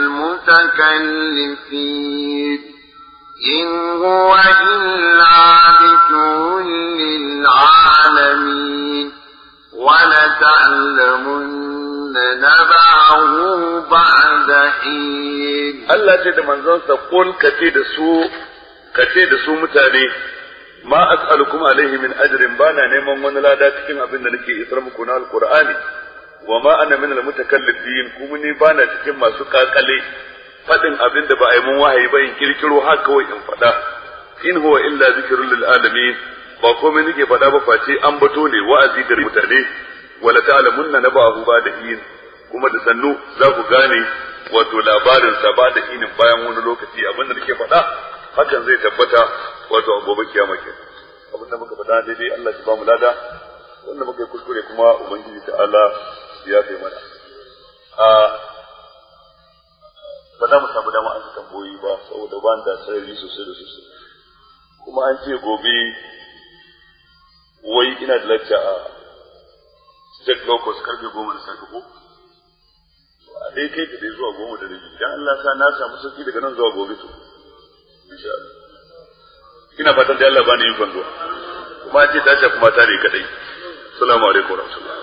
المتكلفين إن هو إلا ذكر للعالمين ولتعلمن نبعه بعد حين Allah ce da manzonsa kul kace da su kace da su mutane ma as'alukum alaihi min ajrin bana neman wani lada cikin abin da nake isar muku na alqur'ani wa ma ana min almutakallifin kuma ni bana cikin masu kakale fadin abin da ba a yi mun wahayi ba in kirkiro haka kawai in fada in huwa illa zikrul lil alamin ba komai nake fada ba face an bato ne wa'azi ga mutane wala ta'lamunna nabahu ba da yin kuma da sannu za ku gane wato labarin sa ba da inin bayan wani lokaci abin da nake faɗa hakan zai tabbata wato a gobe kiyama ke abin da muka faɗa daidai Allah ya ba mu lada wanda muka yi kuskure kuma ubangiji ta Allah ya kai mana a ba za mu samu dama an tamboyi ba saboda ba da sarari sosai da sosai kuma an ce gobe wai ina da lacca a state locus karfe goma da safe ko a dai kai ka dai zuwa goma da rabi dan Allah sa na samu sauki daga nan zuwa gobe to insha Allah ina fatan da Allah bani ikon zuwa kuma an ce ta shafi mata ne kadai assalamu alaikum wa rahmatullahi